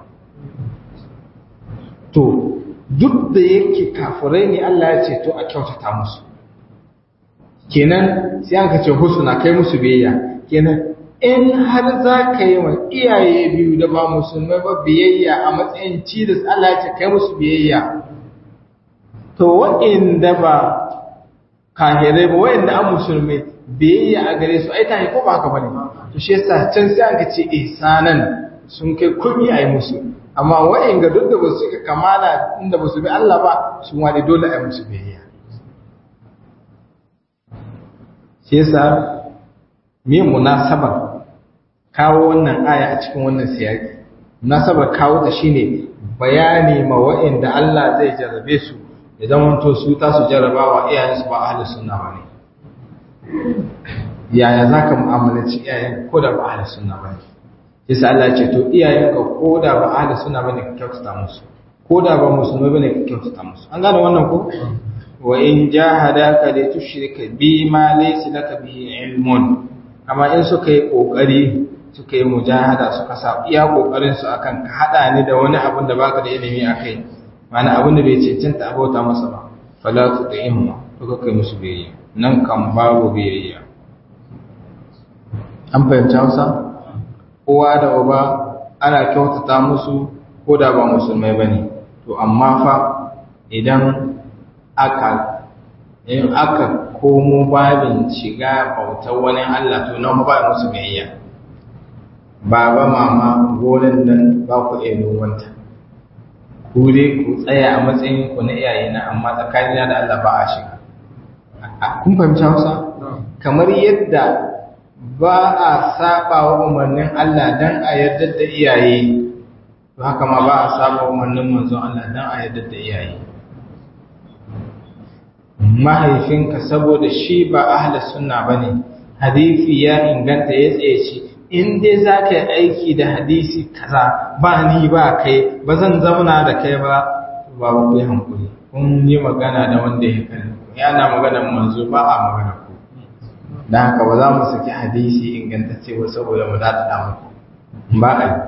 B: to duk da yake kafirai ne Allah ya ce to a kyautata musu kenan sai aka ce husna kai musu biyayya kenan in har za ka yi wa iyaye biyu da ba musulmai ba biyayya a matsayin cidas Allah ya ce kai musu biyayya to waɗanda ba kahirai ba waɗanda an musulmai biyayya a gare su ai tahi ko ba haka bane to shi yasa can sai aka ce ihsanan sun kai kumi ai musu amma waɗanda duk da ba su ka kamala inda ba su bi Allah ba su wani dole ai musu biyayya shi yasa me munasabar kawo wannan aya a cikin wannan siyaki munasabar kawo ta shine bayani ma waɗanda Allah zai jarrabe su ya zamanto su ta su jarrabawa iyayensu ba ahli sunna ba ne yaya za ka mu'amalanci iyayen ko da ba ahli sunna ba ne yasa Allah ce to iyayenka ko da ba ahli sunna ba ne ka kyautata musu ko da ba musulmai ba ne ka kyautata musu an gane wannan ko wa in jahadaka li tushrika bi ma laysa laka bihi ilmun amma in suka yi kokari suka yi mujahada suka sa iya kokarin su akan ka hada ni da wani abin da baka da ilimi akai mana abin da bai cancanta abota masa ba fala tu'imma to ka kai musu biyayya nan kan babu biyayya an fahimci Hausa kowa da uba ana kyautata musu ko da ba musulmai bane to amma fa idan aka in aka komo babin shiga bautar wani Allah to nan ba musu biyayya baba mama gonan nan ba ku iya nomanta ku dai ku tsaya a matsayin ku na iyaye na amma tsakanina da Allah ba a shiga kun fahimci Hausa kamar yadda ba a saba wa umarnin Allah dan a yarda da iyaye to haka ma ba a saba wa umarnin manzon Allah dan a yarda da iyaye mahaifinka saboda shi ba ahli sunna bane hadisi ya inganta ya tsaye shi in dai za ka yi aiki da hadisi kaza ba ni ba kai ba zan zauna da kai ba ba ku yi hankuli kun yi magana da wanda ya kan yana magana manzo ba a magana ku dan haka ba za mu saki hadisi ingantacce ba saboda mu zata da muku ba a yi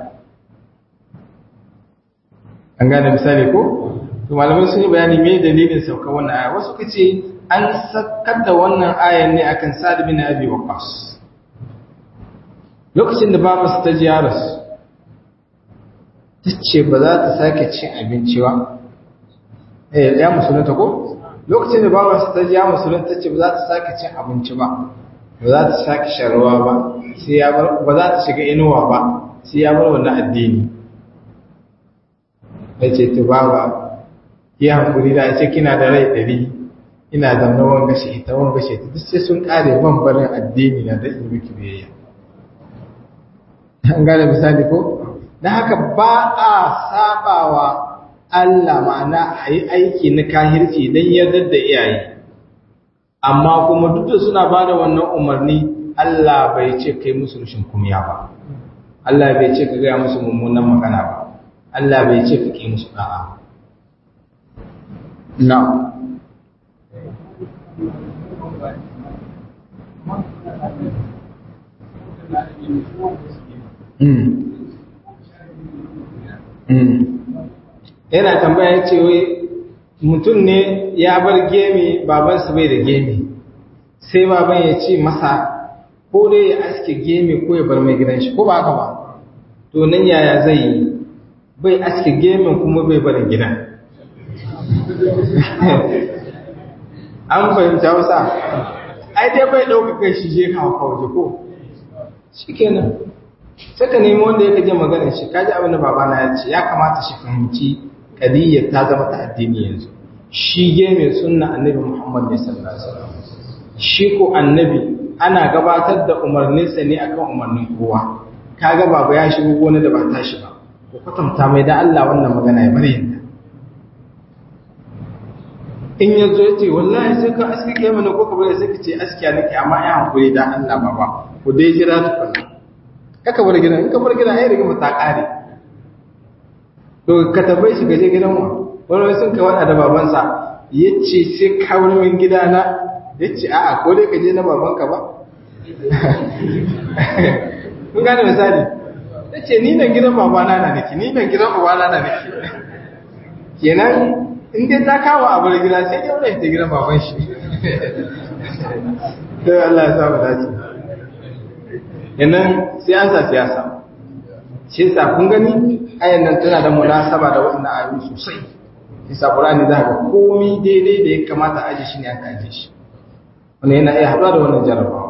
B: an gane misali ko to malamai sun yi bayani me dalilin sauka wannan aya wasu kace an sakar da wannan ayan ne akan Sa'd bin Abi Waqqas lokacin da babarsa ta ji yaros ta ce ba za ta sake cin abinci ba eh ya musulunta ko lokacin da babarsa ta ji ya musulunta ta ce ba za ta sake cin abinci ba ba za ta sake sharuwa ba sai ya bar ba za ta shiga inuwa ba sai ya bar wannan addini ya ce to baba yi hankuri da ce kina da rai ɗari ina zamna wanga shi ita wanga shi ita duk sai sun kare ban barin addini na da in miki biyayya an gane misali ko dan haka ba a sabawa Allah ma'ana a yi aiki na kahirci don yardar da iyaye amma kuma duk da suna ba da wannan umarni Allah bai ce kai musu rushin kumya ba Allah bai ce ka gaya musu mummunan magana ba Allah bai ce ka ƙi musu da'a na yana tambaya ya ce wai mutum ne ya bar gemi babansa bai da gemi sai baban ya ce masa ko dai ya aske gemi ko ya bar mai gidan shi ko ba haka ba to nan yaya zai yi bai aske gemin kuma bai barin gidan an fahimta wasa ai dai bai ɗauka kai shi je kawo kawo ko shi kenan sai ka nemi wanda ya kaje maganar shi kaji abin da babana ya ce ya kamata shi fahimci kadiyyar ta zama ta addini yanzu shi geme sunna annabi muhammad ne sallallahu alaihi wasallam shi ko annabi ana gabatar da umarninsa ne akan umarnin kowa kaga baba ya shigo gona da ba tashi ba ko kwatanta mai da Allah wannan magana ya bari yanda in ya zo ya ce wallahi sai ka aski kai mana ko ka bari sai ka ce askiya nake amma ya hankuri da Allah baba ku dai jira tukunna kaka bar gidan in ka bar gidan ai rigima ta kare to ka tabbai shi gaje gidan wa wani sun kai wada da babansa yace sai ka wani min gidana ya ce a'a ko dai ka je na babanka ba kun gane misali ya ce ni nan gidan babana na nake ni nan gidan babana na nake kenan in dai ta kawo abu da gida sai dai wani ta gidan baban shi sai Allah ya sa mu dace kenan siyasa siyasa shi yasa kun gani ayan nan tana da munasaba da wannan ayoyi sosai isa Qur'ani za ka komai daidai da ya kamata aje shi ne aka aje shi wannan yana iya haɗuwa da wannan jarabawa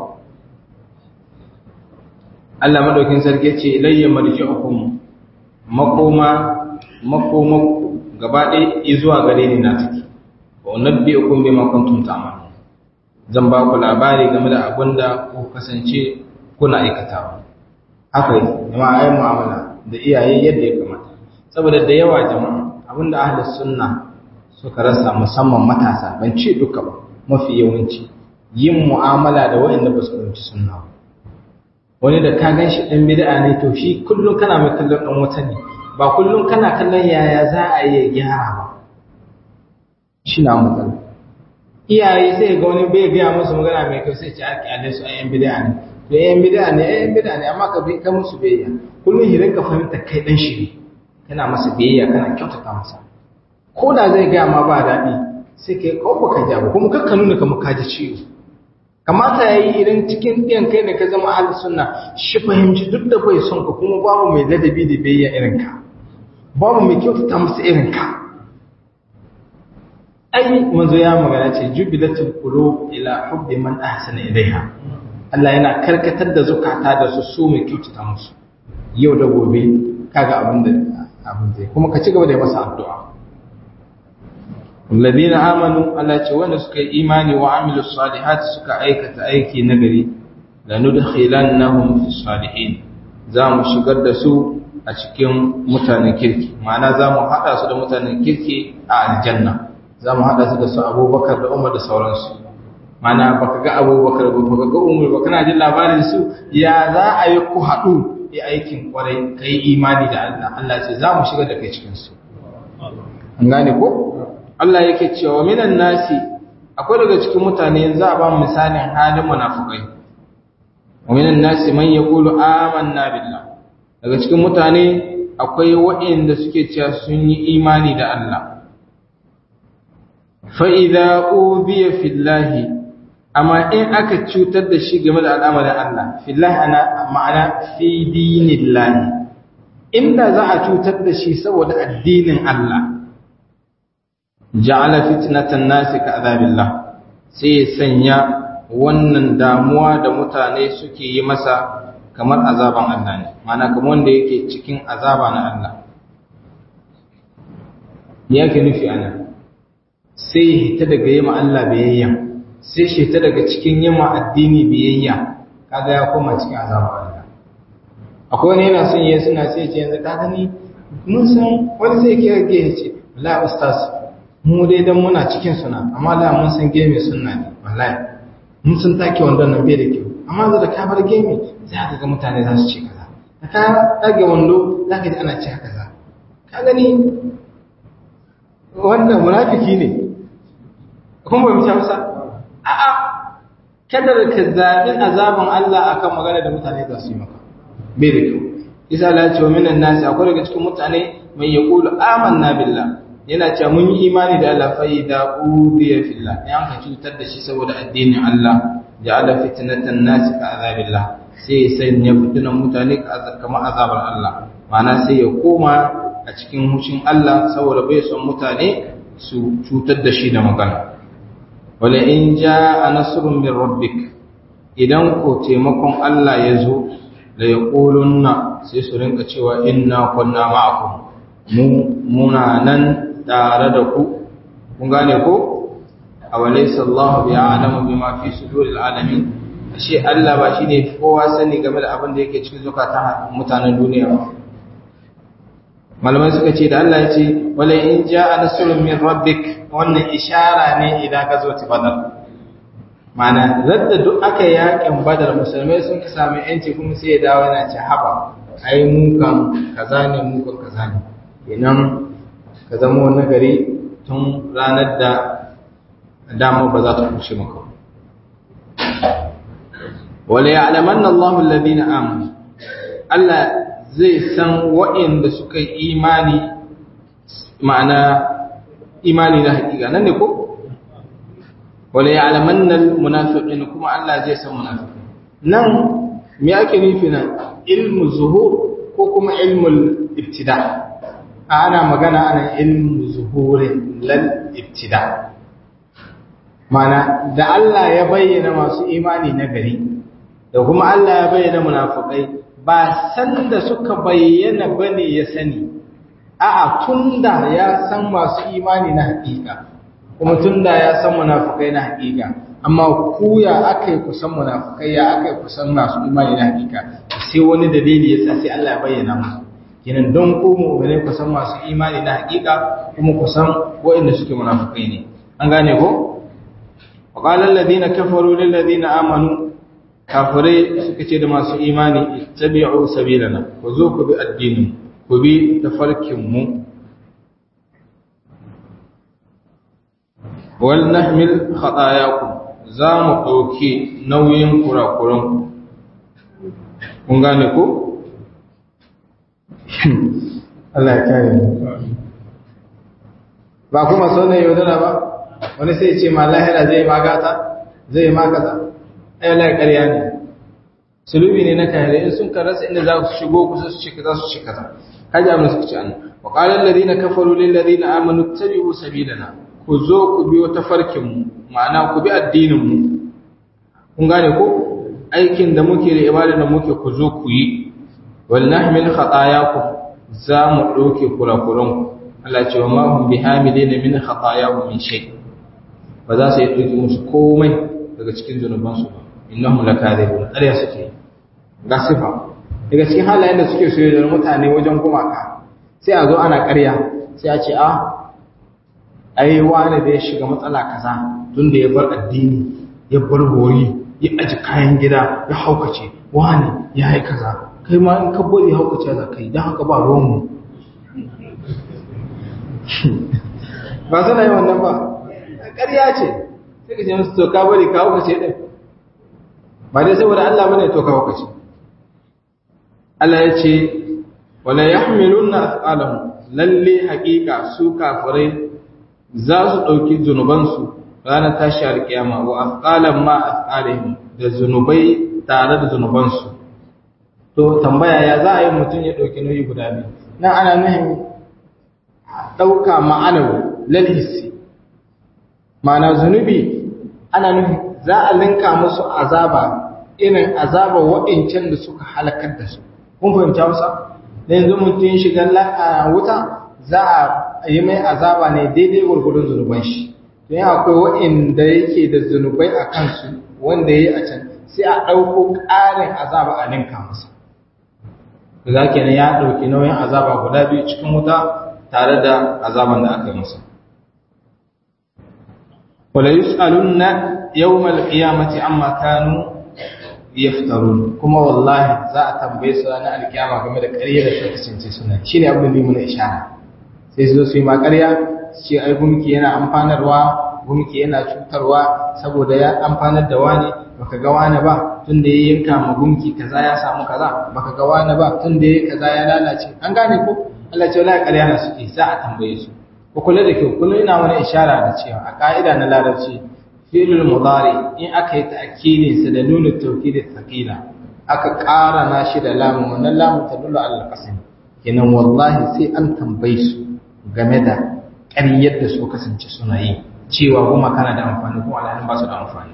B: Allah madaukin sarki ce ilayya marji'ukum makoma makoma gaba ɗaya zuwa gare ni na take wa unabbi'ukum bima kuntum ta'malun zan ba ku labari game da abin da ku kasance kuna aikatawa haka yi jama'a ayi mu'amala da iyaye yadda ya kamata saboda da yawa jama'a abinda ahli sunna suka rasa musamman matasa ban ce duka ba mafi yawanci yin mu'amala da waɗanda ba su fahimci sunna ba wani da ka gan shi ɗan bid'a ne to shi kullum kana mai kallon ɗan wata ne ba kullum kana kallon yaya za a yi gyara ba shi na matsala iyaye sai ga wani bai gaya musu magana mai kyau sai ce ake alai su ayyan bid'a ne da ayyan bid'a ne ayyan bid'a ne amma ka bi ka musu biyayya kullum hirin ka fahimta kai dan shi kana masa biyayya kana kyautata masa ko da zai gaya ma ba daɗi sai kai kawo ka ja ba kuma kakka nuna kamar ka ji ciwo kamata ya yi idan cikin ɗiyan kai da ka zama ahli sunna shi fahimci duk da bai son ka kuma babu mai ladabi da biyayya irin ka babu mai kyautata masa irin ka ai manzo ya magana ce jubilatul qulub ila hubbi man ahsana ilaiha Allah yana karkatar da zukata da su so mai kyautata musu yau da gobe kaga abin da abin zai kuma ka ci gaba da yi masa addu'a الذين آمنوا Allah ce wanda suka yi imani wa amilu salihat suka aikata aiki nagari lanudkhilannahum fi salihin za mu shigar da su a cikin mutanen kirki ma'ana za mu haɗa su da mutanen kirki a aljanna za mu haɗa su da su abubakar da umar da sauransu ma'ana baka ga abubakar ba baka ga umar ba kana jin labarin su ya za a yi ku haɗu yi aikin kwarai ka yi imani da Allah Allah ce za mu shigar da kai cikin su an gane ko Allah yake cewa minan nasi akwai daga cikin mutane za a ba mu misalin halin munafikai wa minan nasi man yaqulu amanna billah daga cikin mutane akwai waɗanda suke cewa sun yi imani da Allah fa idza ubiya fillahi amma in aka cutar da shi game da al'amarin Allah fillahi ana ma'ana fi dinillahi inda za a cutar da shi saboda addinin Allah ja'ala fitnatan nasi ka azabillah sai ya sanya wannan damuwa da mutane suke yi masa kamar azaban Allah ne mana kamar wanda yake cikin azaba na Allah me yake nufi ana sai hita daga yima Allah biyayya sai shi hita daga cikin yima addini biyayya kaga ya koma cikin azaba Allah akwai wani yana son yayi suna sai ce yanzu ka gani mun san wani sai ke ga ya ce wallahi ustaz mu dai dan muna cikin suna amma da mun san game sunna ne wallahi mun san take wandon nan bai da kyau amma da ka bar game za ka ga mutane za su ce kaza da ka dage wando za ka ji ana ce kaza ka gani wannan munafiki ne kun bai mutu masa a'a kada ka zabi azaban Allah akan magana da mutane za su yi maka bai da kyau isa Allah ya ce wa minan nasi akwai daga cikin mutane mai yaqulu amanna billah yana cewa mun yi imani da Allah fa idza udiya fillah ya ka cutar da shi saboda addinin Allah ja'ala fitnatan nas ka azabillah sai ya sanya fitinan mutane kamar azabar Allah ma'ana sai ya koma a cikin hushin Allah saboda bai son mutane su cutar da shi da magana wala in ja'a nasrun min rabbik idan ko taimakon Allah ya zo la yaqulunna sai su rinka cewa inna kunna ma'akum mu muna nan tare da ku kun gane ko awalaysa Allah bi a'lamu bima fi suduril alamin ashe Allah ba shine kowa sani game da abin da yake cikin zukatan mutanen duniya ba malamai suka ce da Allah ya ce wala in ja'a nasrun min rabbik wannan ishara ne idan ka zo badar mana radda duk aka yakin badar musulmai sun ka sami yanci kuma sai ya dawo yana ce haba ai mu kan kaza ne mu kan kaza ne kenan ka zama nagari tun ranar da dama ba za ta kushe maka wala ya'lamanna Allahu alladhina amanu Allah zai san waɗanda suka yi imani ma'ana imani na hakika nan ne ko wala ya'lamanna almunafiqin kuma Allah zai san munafiqin nan me ake nufi nan ilmu zuhur ko kuma ilmul ibtida ana magana ana ilmu zuhurin lal ibtida mana da Allah ya bayyana masu imani na gari da kuma Allah ya bayyana munafikai ba san da suka bayyana bane ya sani a'a tunda ya san masu imani na hakika kuma tunda ya san munafikai na hakika amma ku ya akai ku san munafikai ya akai ku san masu imani na hakika sai wani dalili ya sa sai Allah ya bayyana musu kenan don ku mu'mine ku san masu imani na hakika kuma ku san waɗanda suke munafikai ne an gane ko وقال الذين كفروا للذين آمنوا kafirai suka ce da masu imani tabi'u sabilana ku zo ku bi addinin ku bi tafarkin mu wal nahmil khatayakum za mu ɗauki nauyin kurakuran kun gane ko Allah ya kare mu ba kuma sanin yaudara ba wani sai ce ma lahira zai magata zai magata ai wallahi ƙarya ne sulubi ne na kare in sun karasa inda za su shigo kusa su cika za su cika ta kaji abin suka ce an wa qala alladhina kafaru lil ladina amanu tabi'u sabilana ku zo ku bi wata farkin mu ma'ana ku bi addinin mu kun gane ko aikin da muke da ibada da muke ku zo ku yi wal nahmil khatayakum za mu dauke kurakuran ku Allah ce wa ma hum bihamilina min khatayahum min shay ba za su yi dauki musu komai daga cikin zunubansu ba innahum lakadibun ƙarya suke ga sifa daga cikin halayen da suke so da mutane wajen gumaka sai a zo ana ƙarya sai a ce a ai wani da ya shiga matsala kaza tun da ya bar addini ya bar bori ya aji kayan gida ya haukace wani ya yi kaza kai ma in ka bari haukace za ka yi don haka ba ruwanmu ba suna yi wannan ba ƙarya ce sai ka ce musu to ka bari ka haukace ɗin ba dai saboda Allah bane to ka haukace Allah ya ce wala yahmiluna athqalahum lalle haƙiƙa su kafirai za su ɗauki zunubansu ranar tashi alƙiyama wa athqalan ma athqalihim da zunubai tare da zunubansu to tambaya ya za a yi mutum ya ɗauki nauyi guda biyu nan ana nuhin ɗauka ma'anawi lalhissi ma'ana zunubi ana nuhin za a linka musu azaba irin azaba waɗancan da suka halakar da su kun fahimta wasa da yanzu mutum shiga wuta za a yi mai azaba ne daidai gurgudun zunuban shi don akwai waɗanda yake da zunubai a kansu wanda ya yi a can sai a ɗauko ƙarin azaba a ninka masa za ke ya ɗauki nauyin azaba guda biyu cikin wuta tare da azaban da aka yi masa wala yus'alunna yawmal qiyamati amma kanu yaftarun kuma wallahi za a tambaye su ranar alkiyama game da ƙarya da suka kasance suna shine abin da muna ishara sai su zo su yi ma ƙarya su ce ai gumki yana amfanarwa gumki yana cutarwa saboda ya amfanar da wani baka ga wani ba tun da ya yanka ma gumki kaza ya samu kaza baka ga wani ba tun da ya kaza ya lalace an gane ko Allah ce wallahi ƙarya na suke za a tambaye su ku kula da kyau kullum ina mana ishara da cewa a ka'ida na larabci fi'lul mudari in aka yi ta'kidin sa da nunu tawkid thaqila aka ƙara na shi da lamu wannan lamu ta dulu al qasim kenan wallahi sai an tambaye su game da ƙaryar da su kasance suna yi cewa kuma kana da amfani kuma alhalin ba su da amfani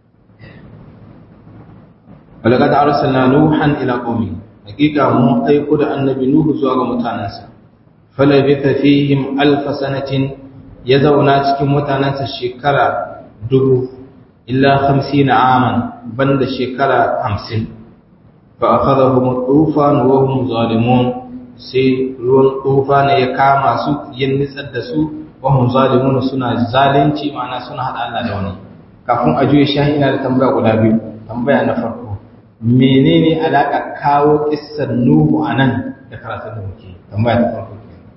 B: walaqad arsalna nuhan ila qaumi hakika mun aiko da annabi nuhu zuwa ga mutanansa falabitha fihim alf sanatin ya zauna cikin mutanansa shekara dubu illa 50 aman banda shekara 50 fa akhadhahum tufan wa hum zalimun sai ruwan tufan ya kama su yin nitsar da su wa hum zalimun suna zalunci ma'ana suna hada Allah da wani kafin a juye shahi ina da tambaya guda biyu tambaya na farko menene alaka kawo kissar nuhu anan da karatun da muke tambaya ta farko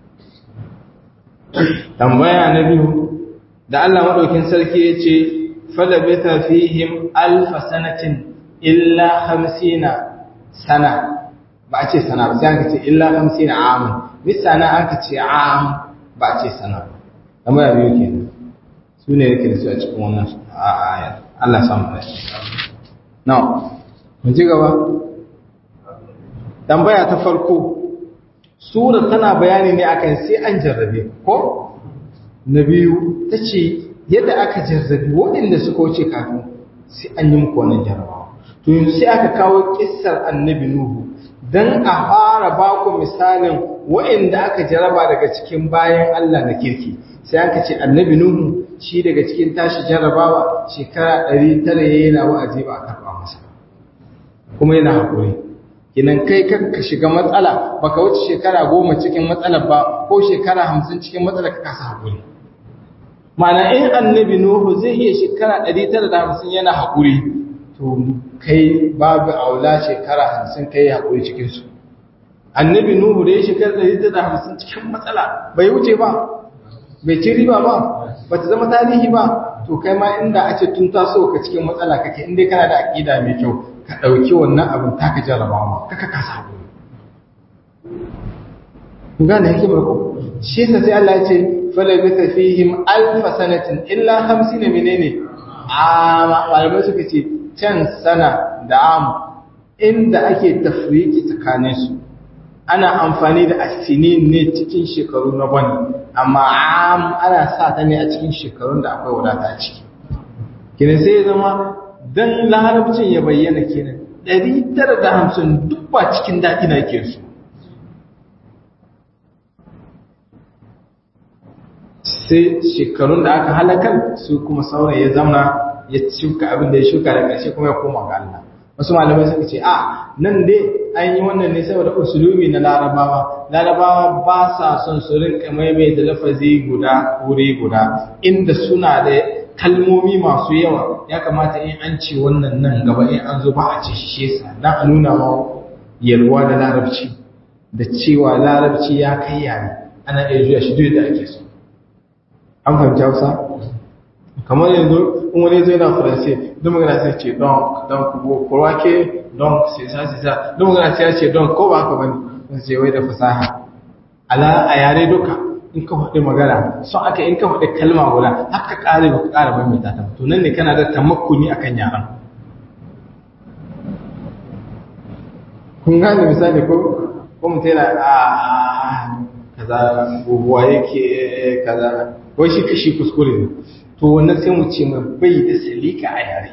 B: tambaya na biyu da Allah madaukin sarki ya ce falabita fihim alfa sanatin illa hamsina sana ba a ce sana ba sai aka ce illa hamsina amun misana aka ce am ba a ce sana ba amma ya biyu kenan su ne yake da su a cikin wannan ayar Allah ya samu dace now mun ji gaba tambaya ta farko sura tana bayani ne akan sai an jarrabe ko na biyu ta ce yadda aka jarrabe waɗanda suka wuce kafin sai an yi muku wannan jarrabawa to yanzu sai aka kawo kissar annabi nuhu dan a fara ba ku misalin waɗanda aka jarraba daga cikin bayan Allah na kirki sai aka ce annabi nuhu shi daga cikin tashi jarrabawa shekara ɗari tara ya yana wa'azi ba a karɓa masa kuma yana haƙuri kinan kai ka shiga matsala baka wuce shekara goma cikin matsalar ba ko shekara hamsin cikin matsalar ka kasa haƙuri Mana in annabi Nuhu zai iya shekara 950 yana haƙuri, to kai babu aula shekara 50 kai haƙuri cikinsu. Annabi Nuhu da ya shekara 950 cikin matsala bai wuce ba, bai ci riba ba, ba ta zama tarihi ba, to kai ma inda a ce tun taso ka cikin matsala kake inda kana da aƙida mai kyau, ka ɗauki wannan abin taka jarabawa, kaka kasa haƙuri. Gane hikimar ku, shi sai Allah ya ce, falabita fihim alfa sanatin illa hamsin ne menene amma malamai suka ce can sana da am inda ake tafriki tsakanin su ana amfani da asinin ne cikin shekaru na bane amma am ana sa ta ne a cikin shekarun da akwai wadata a ciki kina sai zama dan larabcin ya bayyana kenan 950 duk ba cikin daɗi na ke su sai shekarun da aka halakar su kuma sauran ya zama ya shuka abin da ya shuka da ƙarshe kuma ya koma ga Allah wasu malamai suka ce a nan dai an yi wannan ne saboda usulubi na larabawa larabawa ba sa son su rinka maimai da lafazi guda wuri guda inda suna da kalmomi masu yawa ya kamata in an ce wannan nan gaba in an zo ba a ce shi shesa dan a nuna ma yalwa da larabci da cewa larabci ya kai yare ana iya juya shi duk da ake so an fahimci hausa kamar yanzu in wani zai na faransa don magana sai ce don don kowa ke don sisa sisa don magana sai ce don ko ba haka bane sun ce wai da fasaha ala a yare duka in ka faɗi magana son aka in ka faɗi kalma guda haka ƙare ba ka ƙara mai mai ta to nan ne kana da tamakkuni akan yaran kun gane misali ko ko mutum yana a kaza guguwa yake kaza wai shi kashi kuskure ne to wannan sai mu ce mai bai da salika a yare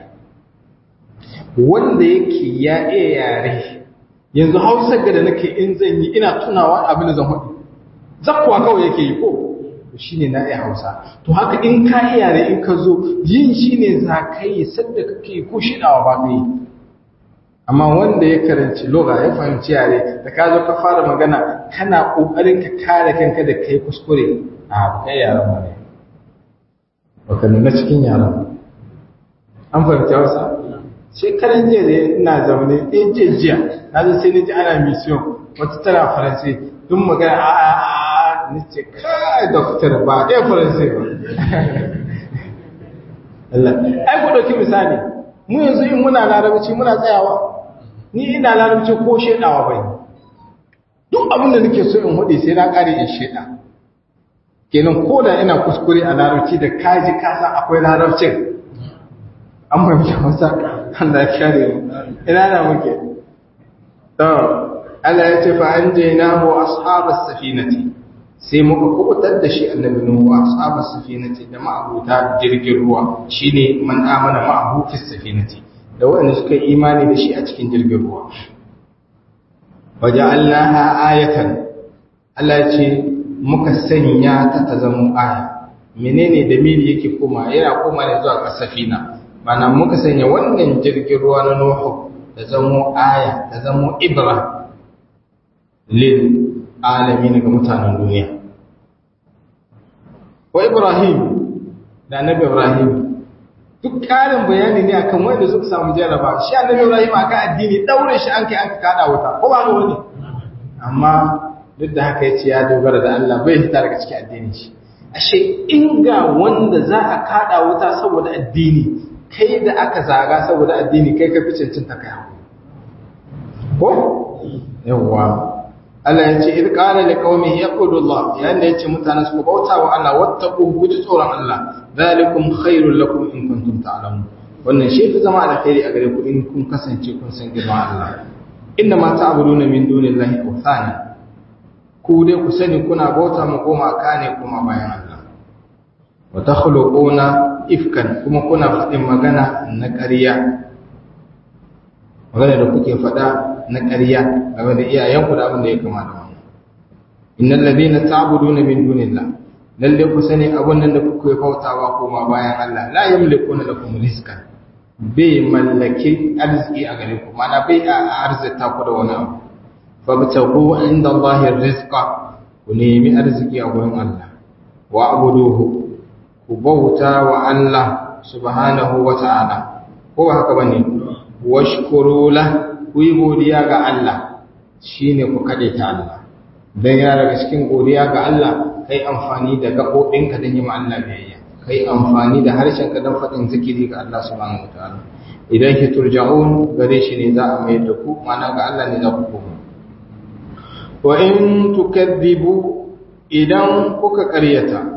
B: wanda yake ya iya yare yanzu hausa ga da nake in zan yi ina tunawa abin da zan hudu zakkuwa kawai yake yi ko shi ne na iya hausa to haka in ka iya yare in ka zo yin shi ne za ka yi sadda kake ko shidawa ba ka yi amma wanda ya karanci loga ya fahimci yare da ka zo ka fara magana kana kokarin ka kare kanka da kai kuskure a kai yaran ba ne baka nuna cikin yaran an fahimci hausa shekaran jiya da ina zaune ɗin jiya jiya na zo sai ni ji ana mission wata tana faransi duk magana a a a ni ce kai doktor ba ɗaya faransi ba Allah ai ku ɗauki misali mu yanzu in muna larabci muna tsayawa ni ina larabci ko shaidawa bai duk abin da nake so in hudu sai na kare in shaida kenan ko da ina kuskure a larabci da kaji kasa akwai larabcin an fahimta masa Allah ya kare mu ina na muke to Allah ya ce fa anjaynahu ashabas safinati sai muka kubutar da shi annabi nuhu ashabas safinati da ma'abuta jirgin ruwa shine man amana ma'ahu fis safinati da waɗanda suka yi imani da shi a cikin jirgin ruwa waje allaha ayatan Allah ce muka sanya ta ta zama aya menene da mili yake koma yana koma ne zuwa kasafina mana muka sanya wannan jirgin ruwa na nuhu ta zama aya ta zama ibra lil alamin ga mutanen duniya wa ibrahim da annabi ibrahim duk ƙarin bayani ne akan wanda suka samu jaraba shi annabi Ibrahim aka addini daure shi an kai aka kada wuta ko ba ga wani amma duk da haka yace ya dogara da Allah bai fita daga cikin addini shi ashe in ga wanda za a kada wuta saboda addini kai da aka zaga saboda addini kai ka fi cancanta kai hakuri ko yawwa Allah ya ce idh qala liqaumihi yaqulullah yayin da yace mutanen su bauta wa Allah wattaqu guji tsoron Allah zalikum khairul lakum in kuntum ta'lamun wannan shi fi zama alkhairi a gare ku in kun kasance kun san girman Allah inna ma ta'buduna min dunillahi awthana ku dai ku sani kuna bauta mu koma kane kuma bayan Allah wa takhluquna ifkan kuma kuna faɗin magana na ƙarya magana da kuke faɗa na ƙarya game da iyayenku da abin da ya kama da wannan innal ladina ta'buduna min dunillah lalle ku sani abun nan da kuke bautawa koma bayan Allah la yamlikuna lakum rizqan bai mallaki arziki a gare ku mana bai a arzita ku da wani abu fa batagu inda Allah rizqa ku nemi arziki a gurin Allah wa abuduhu ku bauta wa Allah subhanahu wa ta'ala ko ba haka bane washkuru la ku yi godiya ga Allah shine ku kade ta Allah dan ya daga cikin godiya ga Allah kai amfani da gabobinka don yi ma Allah biyayya kai amfani da harshen ka don faɗin zikiri ga Allah subhanahu wataala idan ki turja'un gare shi ne za a mai da ku mana ga Allah ne za ku koma wa in tukadhibu idan kuka ƙaryata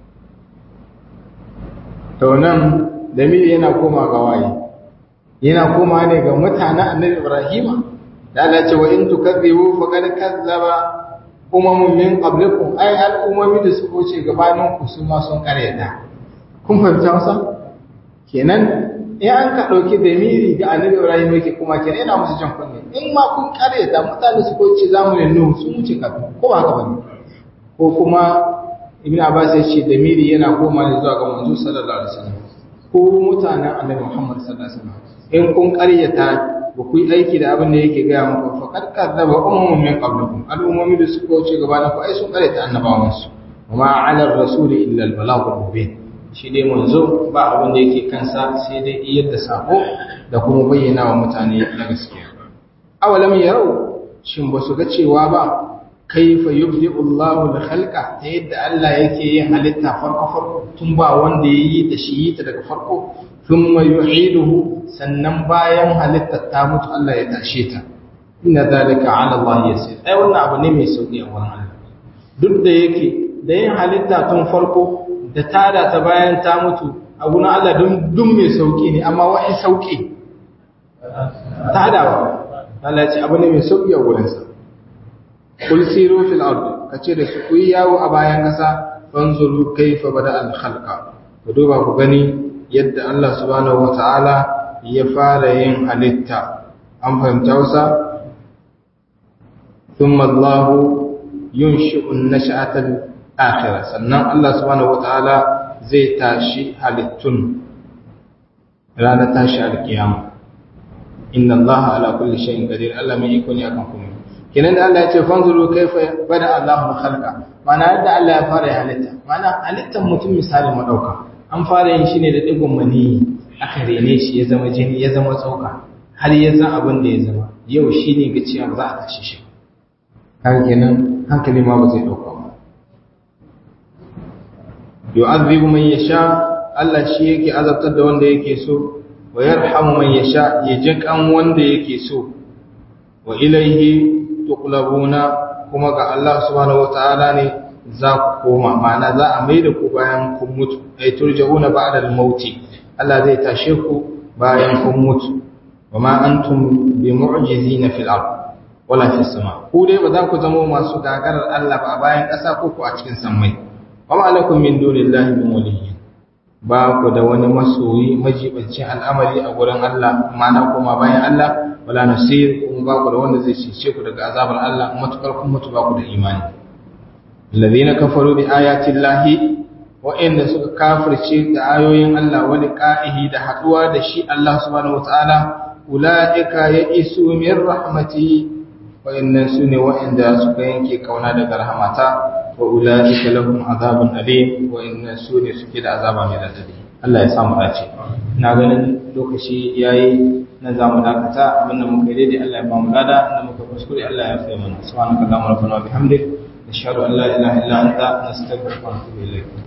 B: to nan damiri yana koma ga waye yana koma ne ga mutanen annabi Ibrahim da Allah ce wa in tukadhibu faqad kazzaba umamun min qablikum ay al'umami da su wuce gabanin ku su ma sun karyata kun fahimta masa kenan in an ka dauki damiri ga annabi Ibrahim yake kuma kenan yana musu jan kunne in ma kun karyata mutane su wuce zamanin Nuhu sun wuce kafin ko ba haka bane ko kuma Ibn Abbas ya ce damiri yana koma ne zuwa ga manzo sallallahu alaihi wasallam ko mutanen annabi Muhammad sallallahu alaihi wasallam in kun karyata ba ku yi aiki da abin da yake gaya muku fa kad kadzaba ummun min qablikum al'ummomi da suka wuce gaba na ku ai sun karyata annabawan su kuma ala rasuli illa al balagh mubin shi dai manzo ba abin da yake kansa sai dai iyar da sako da kuma bayyana wa mutane na gaskiya awalam yarau shin ba su ga cewa ba kaifa yubdi'u Allahu al-khalqa ta yadda Allah yake yin halitta farko farko tun ba wanda yayi da shi ta daga farko thumma yu'iduhu sannan bayan halitta ta mutu Allah ya tashe ta inna zalika 'ala Allah yasir ai wannan abu ne mai sauki a wurin Allah duk da yake da yin halitta tun farko da tada ta bayan ta mutu a gurin Allah dun dun mai sauki ne amma wani sauki tadawa Allah ya ce abu ne mai sauki a gurin sa kul siru fil ard kace da su ku yawo a bayan kasa fanzuru kaifa bada al khalqa ku duba ku gani yadda Allah subhanahu wataala ya fara yin halitta an fahimta wasa thumma Allah yunshi'u an-nash'ata al-akhirah sannan Allah subhanahu wataala zai tashi halittun ranar tashi alkiyama inna Allah ala kulli shay'in qadir Allah mai iko ne akan komai kenan da Allah ya ce fanzuru kaifa bada Allahu khalqa mana yadda Allah ya fara halitta mana halittar mutum misali madauka an fara yin shi ne da digon mani aka rene shi ya zama jini ya zama tsoka har ya zama abin da ya zama yau shi ne ga cewa za a tashi shi kan kenan hankali ma ba zai dauka ba yu'adhibu man yasha Allah shi yake azabtar da wanda yake so wa yarhamu man yasha ya jinkan wanda yake so wa ilaihi tuqlabuna kuma ga Allah subhanahu wataala ne za ku koma ma'ana za a mai da ku bayan kun mutu ay turja'una ba'da al-mauti Allah zai tashe ku bayan kun mutu wama antum bi mu'jizina fil ard wala fis sama ku dai ba za ku zama masu gagarar Allah ba bayan ƙasa ko ku a cikin sammai wama alakum min dunillahi min waliyyin ba ku da wani masoyi majibancin al'amari a gurin Allah ma'ana kuma bayan Allah wala nasir kuma ba ku da wanda zai cece ku daga azabar Allah matukar kun mutu ba ku da imani alladhina kafaru bi ayati llahi wa'inda suka kafirce da ayoyin Allah wa liqa'ihi da haduwa da shi Allah subhanahu wataala ulaika ya'isu min rahmati wa'innan sune wa'inda suka yanke kauna daga rahmata wa ulaika lahum azabun alim wa'innan sune suke da azaba mai radadi Allah ya samu dace ina ganin lokaci yayi na zamu dakata abinda muka yi daidai Allah ya ba mu lada inda muka kuskure Allah ya fi mana subhanaka allahumma rabbana wa bihamdik nashhadu an la ilaha illa anta nastaghfiruka wa natubu ilayk